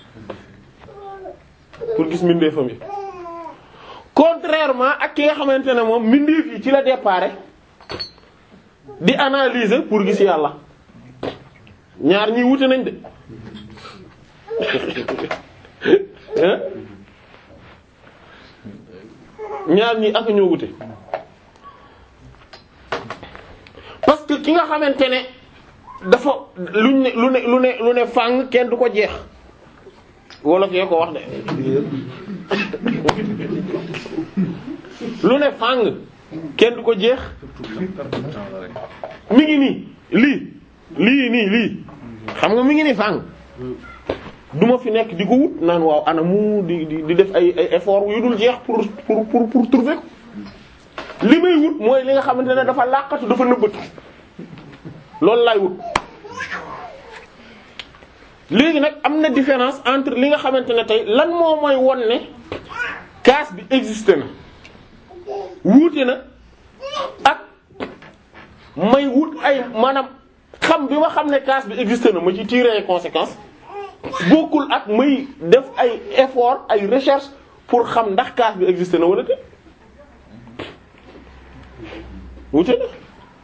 pour gis mbindeefam yi contrairement ak ki nga xamante ne moom mbindeef yi ci la déparé di analyser pour gis yàlla ñaar ñi wute nañ de hein ñaar ñi ak ñoo wute parce que ki nga xamante ne dafa luñ ne lu ne lu ne lu ne fàng kenn du ko jeex wala kee ko wax de lu ne fàng kenn du ko jeex mi ngi nii lii lii nii lii xam nga mi ngi nii fàng du ma fi nekk di ko wut naan waaw ana mu di di di def ay ay effort yu dul jeex pour pour pour pour trouver ko li may wut mooy li nga xamante ne dafa làqatu dafa nëbbatu loolu laay wut léegi nag am na différence entre li nga xamante ne tey lan moo mooy won ne kaas bi existe na wuute na ak may wut ay maanaam xam bi ma xam ne kaas bi existe na ma ci tirer ay conséquences bokkul ak may def ay effort ay recherche pour xam ndax kaas bi existe na wala te wuute na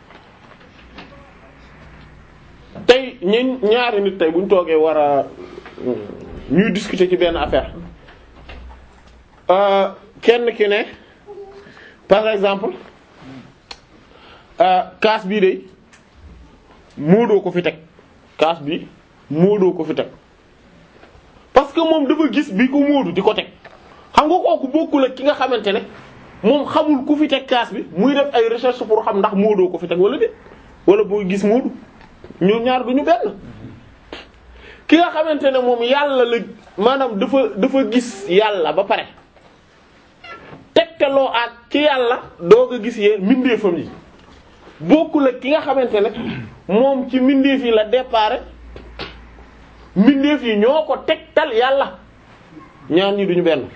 tey ñun ñaari nit tey bu ñu toogee war a ñuy discuter ci benn affaire euh, kenn ki ne par exemple euh, kaas bii de moodoo ko fi teg kaas bi moodoo ko fi teg parce que moom dafa gis bi ko moodu di ko teg xam nga kooku bokkul ak ki nga xamante ne moom xamul ku fi teg kaas bi muy def ay recherche pour xam ndax moodoo ko fi teg wala de wala boo gis moodu ñoom ñaar duñu benn ki nga xamante ne moom yàlla la maanaam dafa dafa gis yàlla ba pare tegtaloo ak ci yàlla doog a gis yee mbindeefam yi bokkul ak ki nga xamante ne moom ci mbindeef yi la départ mbindeef yi ñoo ko tegtal yàlla ñaar ñi duñu benn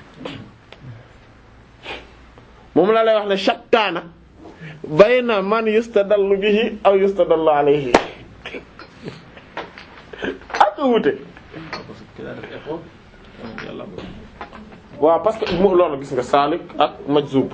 moom la lay wax ne shattaana bayna man yustadallu bihi aw yustadallu alayhi ak wute parce que ki daa def effort moom yàlla ko waaw parce que mo loolu gis nga saalik ak majzub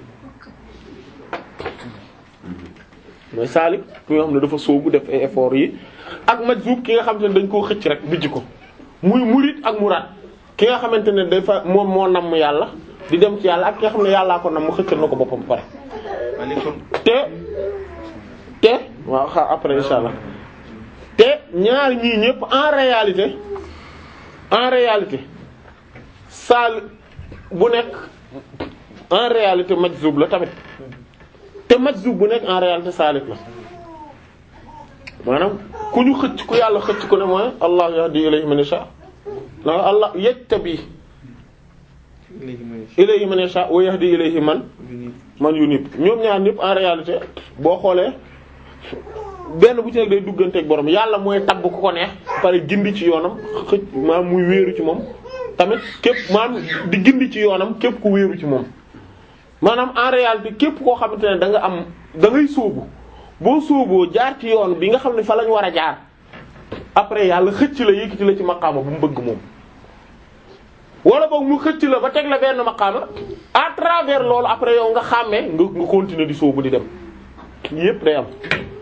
mooy saalik ki nga xam ne dafa sóobu def ay effort yi ak majzub ki nga xamante ne dañ koo xëcc rek bijj ko muy murid ak muraad ki nga xamante ne dafa moom moo namm yàlla di dem ci yàlla ak ki nga xam ne yàllaa ko namm xëccal na ko boppam pare waaye léegi kon te te waaw xaar après insha allah te ñaar ñii ñëpp en réalité en réalité saal bu nekk en réalité majzub la tamit te majzub bu nekk en réalité saalik la maanaam ku ñu xëcc ku yàlla xëcc ku ne mooy allah yahdi ilayhi man yasha la allah yajtabi léegi mooy ilayhi man yasha wa yahdi ilayhi man ñu ni man yu nit ñoom ñaar ñëpp en réalité boo xoolee benn bu ci nekk day dugganteeg borom yàlla mooy tabb ku ko neex pare gindi ci yoonam xëcc maanaam muy wéeru ci moom tamit képp maanaam di gindi ci yoonam képp ku wéeru ci moom maanaam en réalité képp koo xamante ne da nga am da ngay sóobu boo sóoboo jaar ci yoon bi nga xam ne fa lañ war a jaar après yàlla xëcc la yëkkati la ci maqaama bu mu bëgg moom wala boog mu xëcc la ba teg la benn maqaama à travers loolu après yow nga xàmmee nga nga continuer di sóobu di dem yépp day am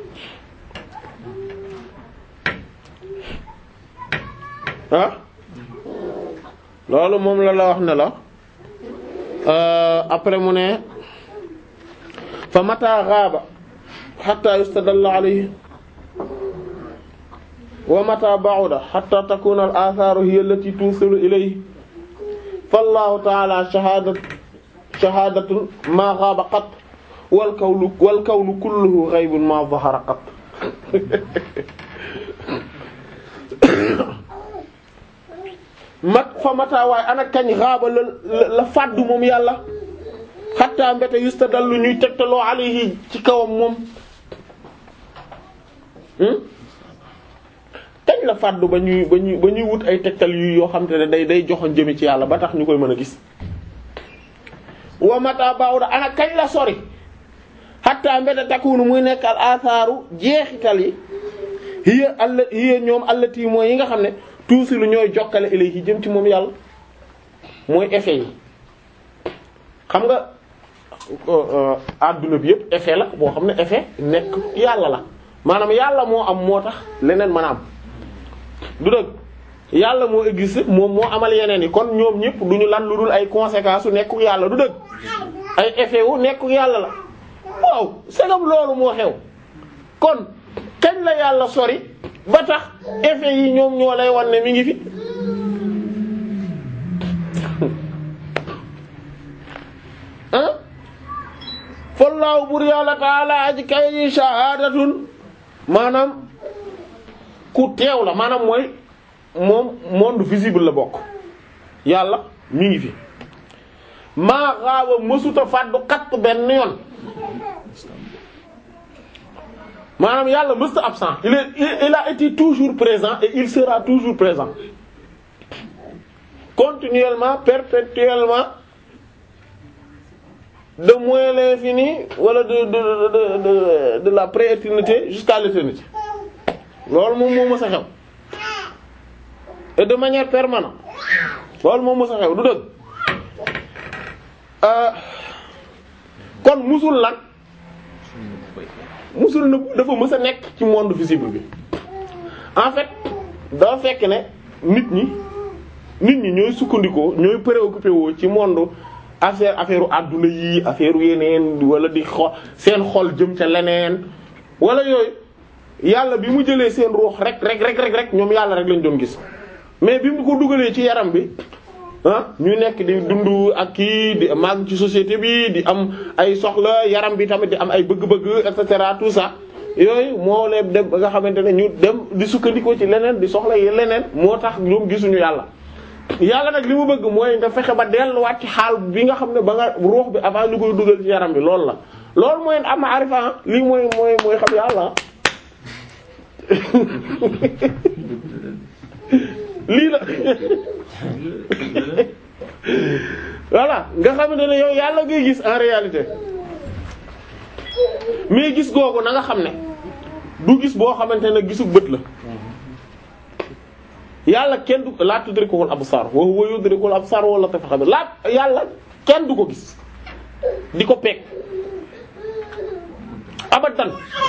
ah loolu moom la la wax ne la après mu ne fa mata gaaba hatta yustadalla alayhi wa mata ba'uda hatta takuna al atharu hiya allati tusilu ilayhi fallahu ta'ala shahadat shahadatun ma gaaba qat wal kawnu wal kawnu kulluhu ghaybun ma dhahara qat mat fa mata waaye ana kañ xaaba la la fàddu moom yàlla xatta mbete yustadallu ñuy tegtaloo alayhi ci kawam moom kañ la fàddu ba ñuy ba ñuy ba ñuy wut ay tegtal yu yoo xam te ne day day joxoon jëme ci yàlla ba tax ñu koy mën a gis wa mata bawda ana kañ la sori xatta mbete takunu muy nekk al athaaru jeexital yi hiya alla hiya ñoom allati mooy yi nga xam ne tuusi lu ñooy jokkale ilayhi jëm ci moom yàlla mooy effet yi xam nga adduna bi yëpp effet la boo xam ne effet nekk yàlla la maanaam yàlla moo am moo tax leneen mën a am du dëgg yàlla moo existe moom moo amal yeneen yi kon ñoom ñëpp du ñu lan lu dul ay conséquences su nekku yàlla du dëgg ay effet wu nekku yàlla la waaw segam loolu moo xew kon kañ la yàlla sori ba tax effet yi ñoom ñoo lay wan ne mi ngi fi ah fallaahu bur yàlla taala aji kay yi shahadatun maanaam ku teew la maanaam mooy moom monde visible la bokk yàlla mi ngi fi maa xaaba mësuta fàddu xatt benn yoon maanaam yàlla mësuta absent il est il a été toujours présent et il sera toujours présent continuellement perpétuellement de moins l'infini wala de de de de de la prééternité jusqu'à l'éternité loolu moom moo mës a xew et de manière permanente loolu moom mës a xew du dëgg kon musul lan musul na dafa mës a nekk ci monde visible bi en fait dafa fekk ne nit ñi nit ñi ñooy sukkandikoo ñooy préoccupé woo ci monde affaire affaire àdduna yi affaire yeneen wala di xol seen xol jëm ca leneen wala yooyu yàlla bi mu jëlee seen ruux rek rek rek rek rek ñoom yàlla rek lañ doon gis mais bi mu ko dugalee ci yaram bi ah ñu nekk di dund ak kii di màgg ci société bi di am ay soxla yaram bi tamit di am ay bëgg-bëgg et cetera tout ça yooyu moo leen dem ba nga xamante ne ñu dem di sukkandikoo ci leneen di soxla yi leneen moo tax ñoom gisuñu yàlla. yàlla nag li mu bëgg mooy nga fexe ba delluwaat ci xaal bi nga xam ne ba nga ruux bi avant ñu koy dugal ci yaram bi loolu la loolu mooy am arifa lii mooy mooy mooy xam yàlla lii la voilà nga xamante ne yow yàlla ngay gis en réalité mais gis googu na nga xam ne du gis boo xamante ne gisu bët la yàlla kenn du laa tudrikuhul absar wa huwa yudrikul absar wala tafa xam laa yàlla kenn du ko gis di ko peeg abadan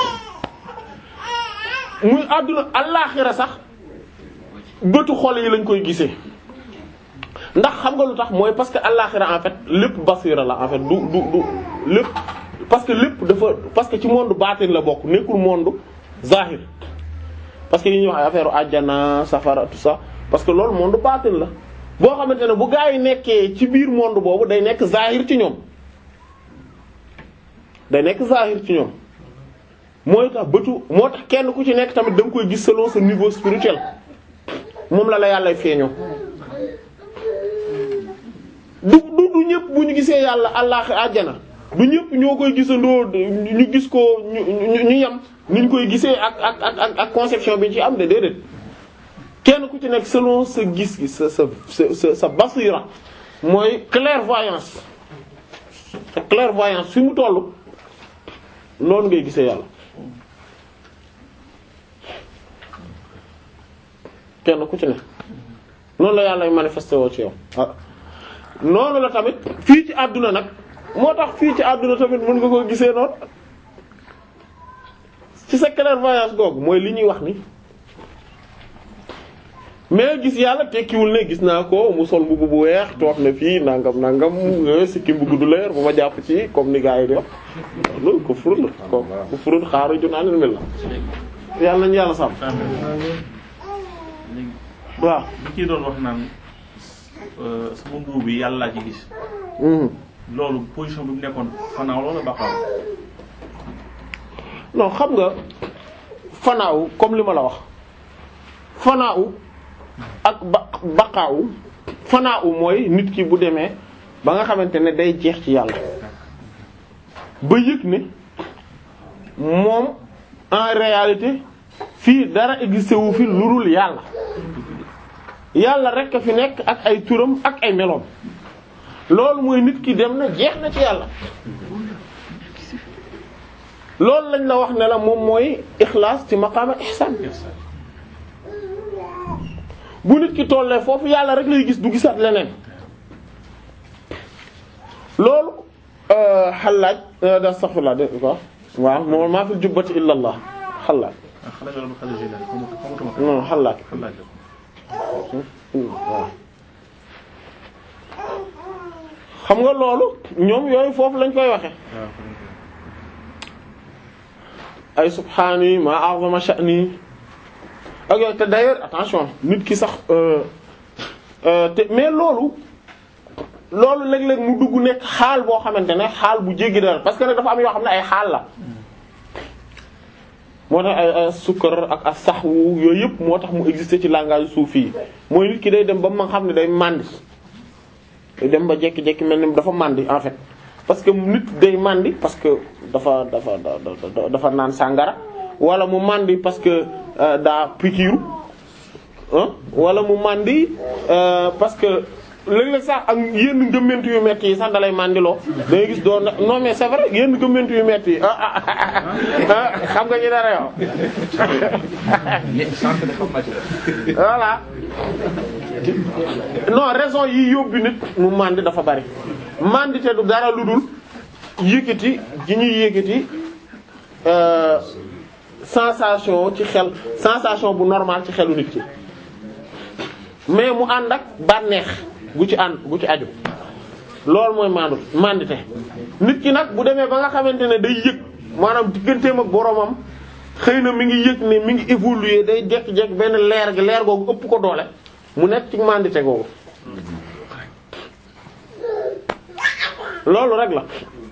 muy àdduna allaaxira sax bëtu xol yi lañ koy gisee ndax xam nga lu tax mooy parce que allaaxira en fait lépp basira la en fait du du du lépp parce que lépp dafa parce que ci monde baatin la bokk nekkul monde zahir parce que yi ñuy wax ay affaire àjjana safara tout ça parce que loolu monde baatin la boo xamante ne bu gaa yi nekkee ci biir monde boobu day nekk zahir ci ñoom day nekk zahir ci ñoom mooy tax bëtu moo tax kenn ku ci nekk tamit da nga koy gis selon sa niveau spirituel moom la la yàlla feeñoo du du du ñëpp bu ñu gisee yàlla allah àjjana du ñëpp ñoo koy gisandoo ñu gis ko ñu ñu ñu yem ni ñu koy gisee ak ak ak ak conception bi ñu ci am de déedéet kenn ku ci nekk selon sa gis-gis sa sa sa sa basira mooy clairvoyance sa clairvoyance fi mu toll noonu ngay gisee yàlla kenn ku ci ne noonu la yàlla manifesté woo ci yow ah noonu la tamit fii ci àdduna nag moo tax fii ci àdduna tamit mën nga ko gisee noonu ci sa clairvoyance googu mooy li ñuy wax ni mais gis yàlla tekkiwul ne gis naa ko mu sol mbubb bu weex toog na fii nangam nangam sikkim bu gudd leer bu ma jàpp ci comme ni gars yi di wax loolu ko furut la ko ko furut xaaru ju naanil mel la yàlla nañu yàlla sàmm léegi waaw li ciy doon wax naan sama mbubb bi yàlla laa ci gis loolu position bi mu nekkoon fanaaw loola baqaaw non xam nga fanaaw comme li ma la wax fanaaw ak ba baqaaw fanaaw mooy nit ki bu demee ba nga xamante ne day jeex ci yàlla ba yëg ne moom en réalité fii dara existé wu fi lu dul yàlla yàlla rek a fi nekk ak ay turam ak ay meloom loolu mooy nit ki dem na jeex na ci yàlla loolu lañ la wax ne la moom mooy ixlaas ci maqaama ihsaan bu nit ki tollee foofu yàlla rek lay gis du gisaat leneen loolu xalaaj da astaghfirullah de quoi waaw moom maa fil jubbati illa allah xalaaj ah xale nga doon xale général xamatu xamatuma ko. non xalaaj xalaat la waaw xam nga loolu ñoom yooyu foofu lañ koy waxe waaw ay subhaani ma a'zama sha'ni ak yooyu te d'ailleurs attention nit ki sax euh, euh, te mais loolu loolu léeg-léeg mu dugg nekk xaal boo xamante ne xaal bu jéggi dara parce que nag dafa am yoo xam ne ay xaal la moo tax ay ay sukkar ak ak saxwu yooyu yëpp moo tax mu exister ci langage suufi yi mooy nit ki day dem ba ma xam ne day màndi day dem ba jekki-jekki mel ni dafa màndi en fait parce que nit day màndi parce que dafa dafa dafa dafa naan sàngara wala mu màndi parce que euh, daa pikiiru ah wala mu màndi euh, parce que léeg-léeg sax ak yenn ngëmmentu yu metti yi sax dalay màndiloo da ngay gis doo non mais c'est vrai yenn ngëmmentu yu metti yi ah ah ah xam nga ñu dara yow sànq de xam naa ci dara. voilà non raison yi yóbbu nit mu màndi dafa bari màndi te du dara lu dul yëkkati gi ñuy yëkkati euh, sensation ci xel sensation bu normal ci xelu nit ki mais mu ànd ak bànneex gu ci ànd gu ci aju loolu mooy mandu mandite nit ki nag bu demee ba nga xamante ne day yëg maanaam digganteem ak boromam xëy na mi ngi yëg ne mi ngi évoluer day jekki-jekki benn leer gi leer googu ëpp ko doole mu nekk ci mandite googu loolu rek la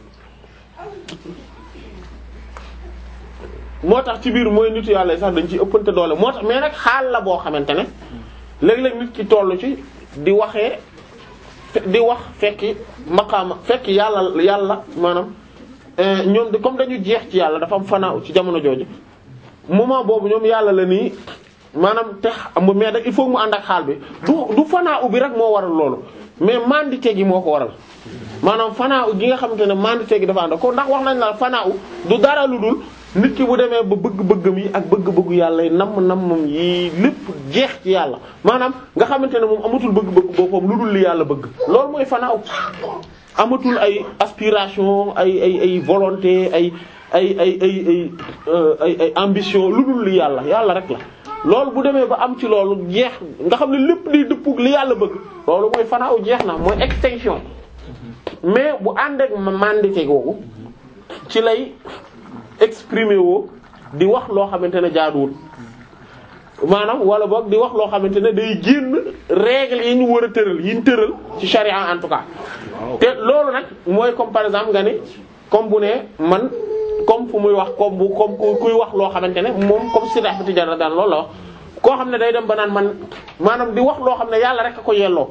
moo tax ci biir mooy nitu yàlla yi sax dañ ci ëppante doole moo tax mais nag xaal la boo xamante ne léeg-léeg nit ki toll ci di waxee di wax fekki maqaama fekk yàlla yàlla maanaam ñoom de comme dañu jeex ci yàlla dafa am fanaaw ci jamono jooju moment boobu ñoom yàlla la nii maanaam te xam mais nag il faut mu ànd ak xaal bi du du fanaaw bi rek moo waral loolu mais mandite gi moo ko waral maanaam fanaaw gi nga xamante ne mandite gi dafa ànd ko ndax wax nañ la fanaaw du dara lu dul nit ki bu demee ba bëgg-bëggam yi ak bëgg-bëggu yàlla yi namm nammam yi lépp jeex ci yàlla maanaam nga xamante ne moom amatul bëgg-bëgg boppam lu dul li yàlla bëgg loolu mooy fanaaw amatul ay aspiration ay ay ay volonté ay ay ay ay ay ay ay ambition lu dul li yàlla yàlla rek la loolu bu demee ba am ci loolu jeex nga xam ne lépp di dëppug li yàlla bëgg loolu mooy fanaaw jeex na mooy extinction mais bu ànd ak mandité googu ci lay exprimer woo di wax loo xamante ne jaaduwul maanaam wala boog di wax loo xamante ne day génn règle yi ñu war a tëral yi ñu tëral ci charia en tout cas te loolu nag mooy comme par exemple nga ni comme bu ne man comme fu muy wax comme bu comme kuy wax loo xamante ne moom comme si dafa tijara daan loolu la wax koo xam ne day dem ba naan man maanaam di wax loo xam ne yàlla rek a ko yelloo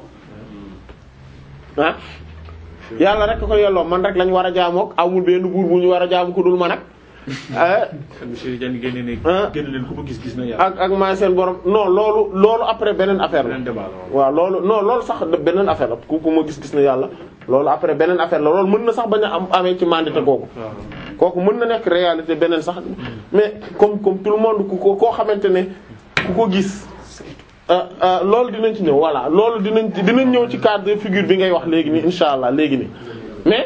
ah yàlla rek a ko yelloo man rek lañ war a jaamook amul benn buur bu ñu war a jaamu ku dul man ak monsieur Diagne génne ne. génn leen ku ma gis gis na yàlla. ak ak maa seen borom non loolu loolu après beneen affaire la beneen débat la waaw loolu non loolu sax beneen affaire la ku ku ma gis-gis na yàlla loolu après beneen affaire la loolu mën na sax bañ a am amee ci mandité googu waaw. kooku mën na nekk réalité beneen sax mais comme comme tout le monde ku ko koo xamante ne ku ko gis ah ah loolu dinañ ci ñëw voilà loolu dinañ ci dinañ ñëw ci cadre de figure bi ngay wax léegi nii insha allah léegi nii mais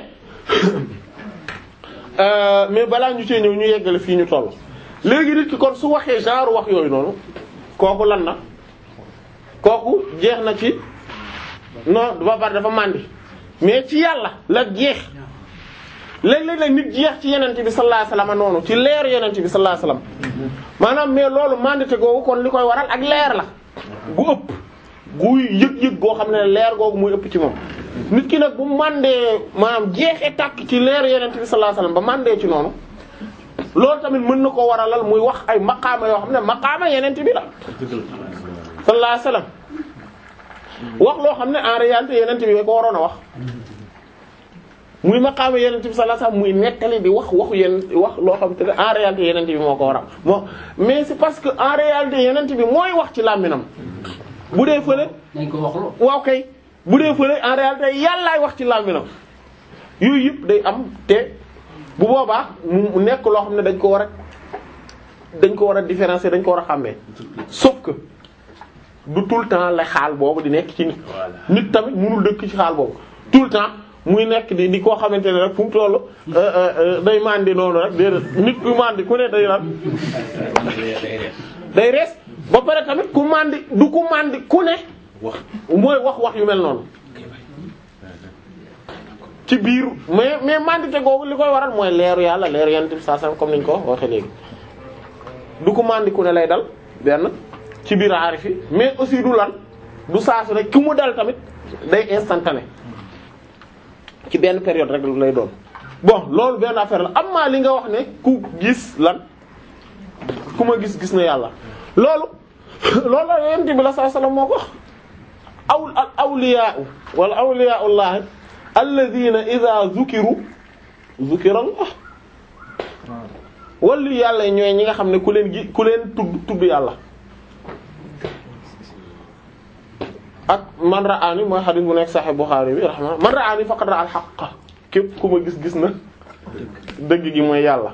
euh, mais balaa ñu cee ñëw ñu yeggale fii ñu toll léegi nit ki kon su waxee genre wax yooyu noonu kooku lan na kooku jeex na ci non ba pare dafa màndi mais ci yàlla la jeex léeg-léeg nag nit jeex ci yenente bi sallallahu alayhi wasallam noonu ci leer yenente bi sallallahu alayhi wasallam maanaam mais loolu mandité googu kon li koy waral ak leer la gu ëpp guy yëg-yëg goo xam ne leer googu muy ëpp ci moom nit ki nag bu mandee maanaam jeexee tàkk ci leer yenente bi sallallahu alayhi wasallam ba mandee ci noonu loolu tamit mën na ko waralal muy wax ay maqaama yoo xam ne maqaama yenente bi la sallallahu alayhi wasallam wax loo xam ne en réalité yenente bi ko waroon a wax muy maqaama yenente bi sallallahu alayhi wasallam muy nettali di wax waxu yenn wax loo xam te ne en réalité yenente bi moo ko war a moo mais c'est parce que en réalité yenente bi mooy wax ci làmminam bu dee fële dañ ko wax loo waaw kay bu dee fële en réalité yàllaay wax ci làmminam yooyu yëpp day am te bu boobaa mu nekk loo xam ne dañ ko war a dañ ko war a différencier dañ ko war a xàmmee sauf que du tout le temps la xaal boobu di nekk ci nit nit tamit mënul dëkk ci xaal boobu tout le temps muy nekk di di koo xamante ne rek fu mu toll day mandi noonu rek déedéet nit ku mandi ku ne day lan day rees ba pare tamit ku mandi du ku mandi ku ne mooy wax wax yu mel noonu ci biir mais mais mandité googu li koy waral mooy leeru yàlla leeru yonent bi saa comme niñ ko waxee léegi du ko mandi ku ne lay dal benn ci biir aarif yi mais aussi du lan du saasu rek ki mu dal tamit day instantané ci benn période rek lay doon bon loolu benn affaire la am maa li nga wax ne ku gis lan ku ma gis gis na yàlla loolu loolu la yonent bi la saa sallam moo ko wax aw al awliyaa wala awliyaa'ullahi alladhina idha dhukiru dhukira Allah wala yàlla ñooy ñi nga xam ne ku leen gi ku leen tudd tudd yàlla ak man ra'aani mooy xadis bu nekk Sahih Bukhari bi rahma man ra'aani faqad ra'a al-haqq képp ku ma gis gis na dëgg gi mooy yàlla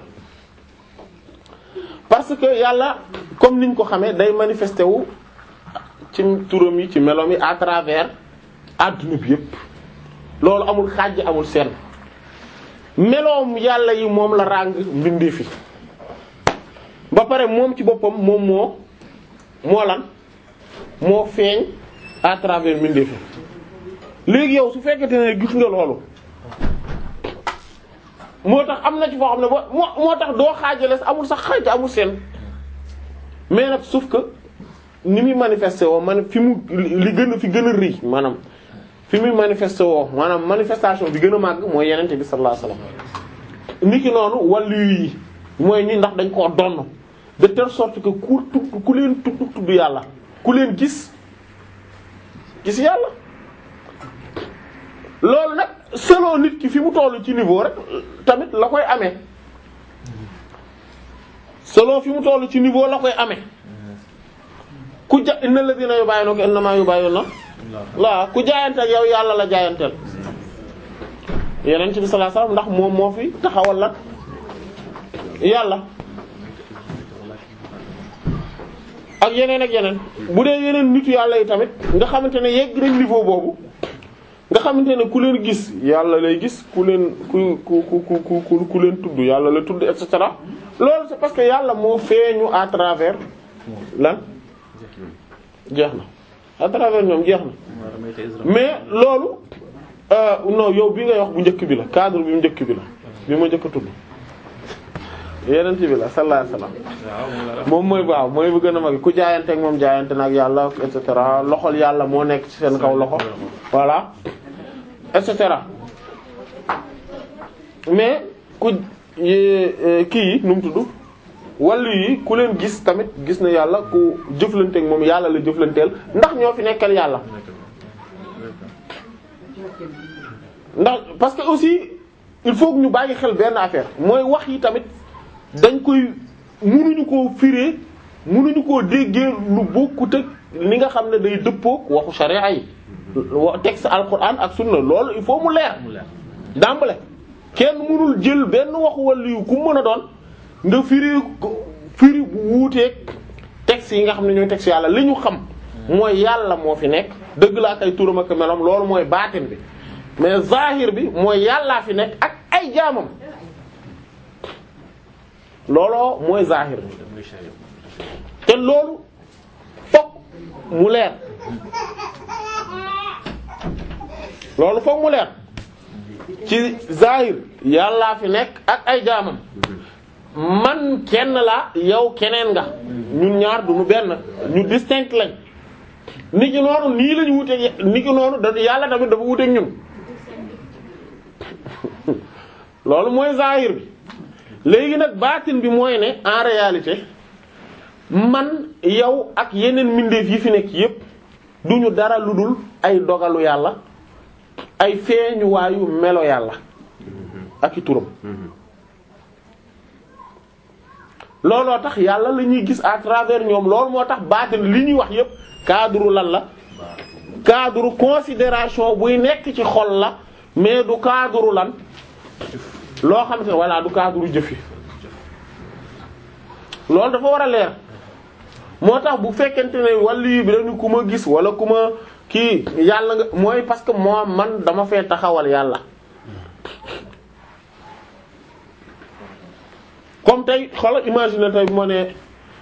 parce que yàlla comme niñ ko xamee day manifesté wu ci turam yi ci melom yi à travers adduna bi yépp loolu amul xàjj amul seen meloom yàlla yi moom la ràng mbindee fi ba pare moom ci boppam moom moo moo lan moo feeñ à travers mbindee fi léegi yow su fekkente ne gis nga loolu moo tax am na ci foo xam ne ba moo moo tax doo xaajale amul sax xaaj amul seen mais nag sauf que ni muy manifesté woo man fi mu li gën a fi gën a rëy maanaam fi muy manifesté woo maanaam manifestation bi gën a màgg mooy yenente bi sallallahu alayhi wasallam niki noonu wàllu yi mooy ñi ndax dañ koo donn de telle sorte que ku tudd ku leen tudd tudd yàlla ku leen gis gis yàlla loolu nag selon nit ki fi mu tollu ci niveau rek tamit la koy amee selon fi mu tollu ci niveau la koy amee ku ja innal ladina yubayyinuka innama yubayyinuna la ku jaayante ak yow yàlla la jaayanteel yeneen bi sallallahu alayhi wasallam ndax moom moo fi taxawal la yàlla ak yeneen ak yeneen bu dee yeneen nitu yàlla yi tamit nga xamante ne yegg nañ niveau boobu nga xamante ne ku leen gis yàlla lay gis ku leen ku ku ku ku ku ku leen tudd yàlla la tudd et cetera loolu c'est parce que yàlla moo feeñu à travers lan jeex na à travers ñoom jeex na mais loolu euh, non yow bi ngay wax bu njëkk bi la cadre bi mu njëkk bi la bi ma njëkk a tudd yeneen bi la sallallahu alayhi wasallam moom mooy waaw mooy bu gën a mag ku jaayante ak moom jaayante nag yàlla et cetera loxol yàlla moo nekk ci seen kaw loxo voilà et cetera mais ku kii yi nu mu tudd wàllu yi ku leen gis tamit gis na yàlla ku jëflante ak moom yàlla la jëflanteel ndax ñoo fi nekkal yàlla ndax parce que aussi il faut que ñu bàyyi xel benn affaire mooy wax yi tamit dañ koy mënuñu koo firé mënuñu koo déggee lu bokkut ak li nga xam ne day dëppook waxu sharia yi wa texte alquran ak sunna loolu il faut mu leer dàmbale kenn mënul jël benn waxu wàllu yu ku mën a doon nga firi firi bu wuuteeg texte yi nga xam ne ñooy texte yàlla li ñu xam mooy yàlla moo fi nekk dëgg la ak ay turam ak melam loolu mooy baatin bi mais zahir bi mooy yàllaa fi nekk ak ay jaamam looloo mooy zahir bi te loolu fokk mu leer loolu fokk mu leer ci zahir yàllaa fi nekk ak ay jaamam man kenn la yow keneen nga ñun ñaar duñu benn ñu distinct lañ nit ki noonu nii lañu wuteeg nit ki noonu da yàlla tamit dafa wuteeg ñun loolu mooy zahir bi léegi nag baatin bi mooy ne en réalité man yow ak yeneen mbindeef yi fi nekk yépp duñu dara lu dul ay dogalu yàlla ay feeñuwaayu melo yàlla ak i turam looloo tax yàlla la ñuy gis à travers ñoom loolu moo tax baatin li ñuy wax yépp cadre lan la cadre considération buy nekk ci xol la mais du cadre lan loo xam ne voilà du cadre jëf yi loolu dafa war a leer moo tax bu fekkente ne wàllu bi dañu ku ma gis wala ku ma kii yàlla nga mooy parce que moo man dama fee taxawal yàlla comme tey xoolal imagine tey bu ma ne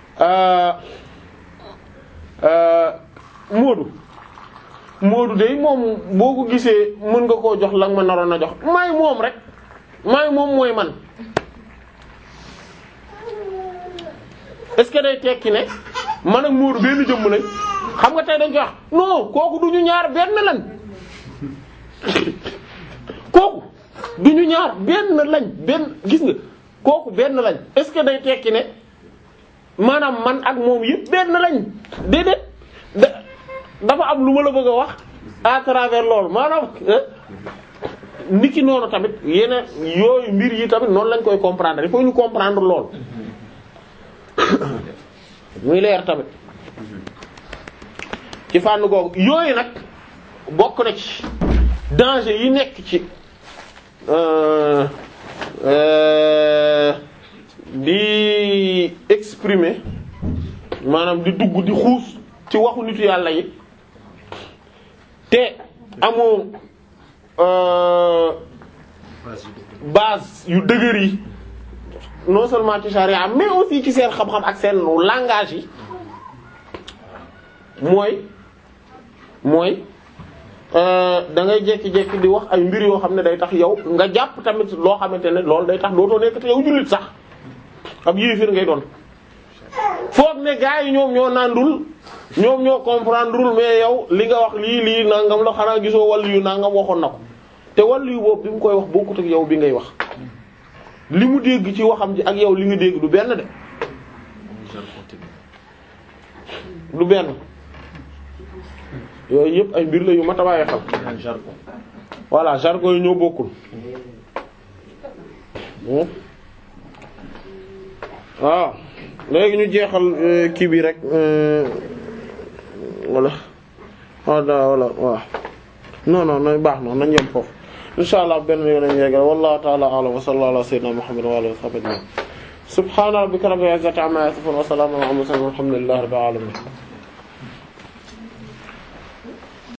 Moodu Moodu de moom boo ko gisee mën nga koo jox la nga ma naroon a jox may moom rek may moom mooy man est-ce que day tekki ne man ak Moodu benn jëmm lañ xam nga tey dañ koy wax non kooku du ñu ñaar benn lañ kooku du ñu ñaar benn lañ benn gis nga kooku benn lañ est-ce que day tekki ne maanaam man ak moom yëpp benn lañ déedéet da dafa am lu ma la bëgg a wax à travers loolu maanaam niki noonu tamit yeneen yooyu mbir yi tamit noonu lañ koy comprendre il faut ñu comprendre lool muy leer tamit ci fànn googu yooyu nag bokk na ci danger yi nekk ci euh euh di exprimer maanaam di dugg di xuus ci waxu nitu yàlla yi te amoo euh base yu dëgër yi non seulement ci charia mais aussi ci seen xam-xam ak seen langage yi mooy mooy da ngay jékki-jékki di wax ay mbir yoo xam ne day tax yow nga jàpp tamit loo xamante ne loolu day tax dootoo nekk te yow jullit sax ab yéefir ngay doon foog ne gars yi ñoom ñoo nandul ñoom ñoo comprendreul mais yow li nga wax lii lii nangam la xanaa gisoo wàllu yu nangam waxoon na ko te wàllu yu boobu bi mu koy wax bokkut ak yow bi ngay wax li mu dégg ci waxam ji ak yow li nga dégg du benn de du benn yooyu yëpp ay mbir la yu mat a bàyyi xel jargon voilà jargon yi ñoo bokkul waaw léegi ñu jeexal kii bi rek wala wala wala waaw non non non baax na nañ yem foofu insha allah benn yoon nañ yeggal wallahu ta'ala a'lam wa sallallahu ala sayyidina muhammad wa alihi wa sahbihi subhana rabbika rabbil izzati amma yasifun wa salamun ala al mursalin walhamdulillahi rabbil alamin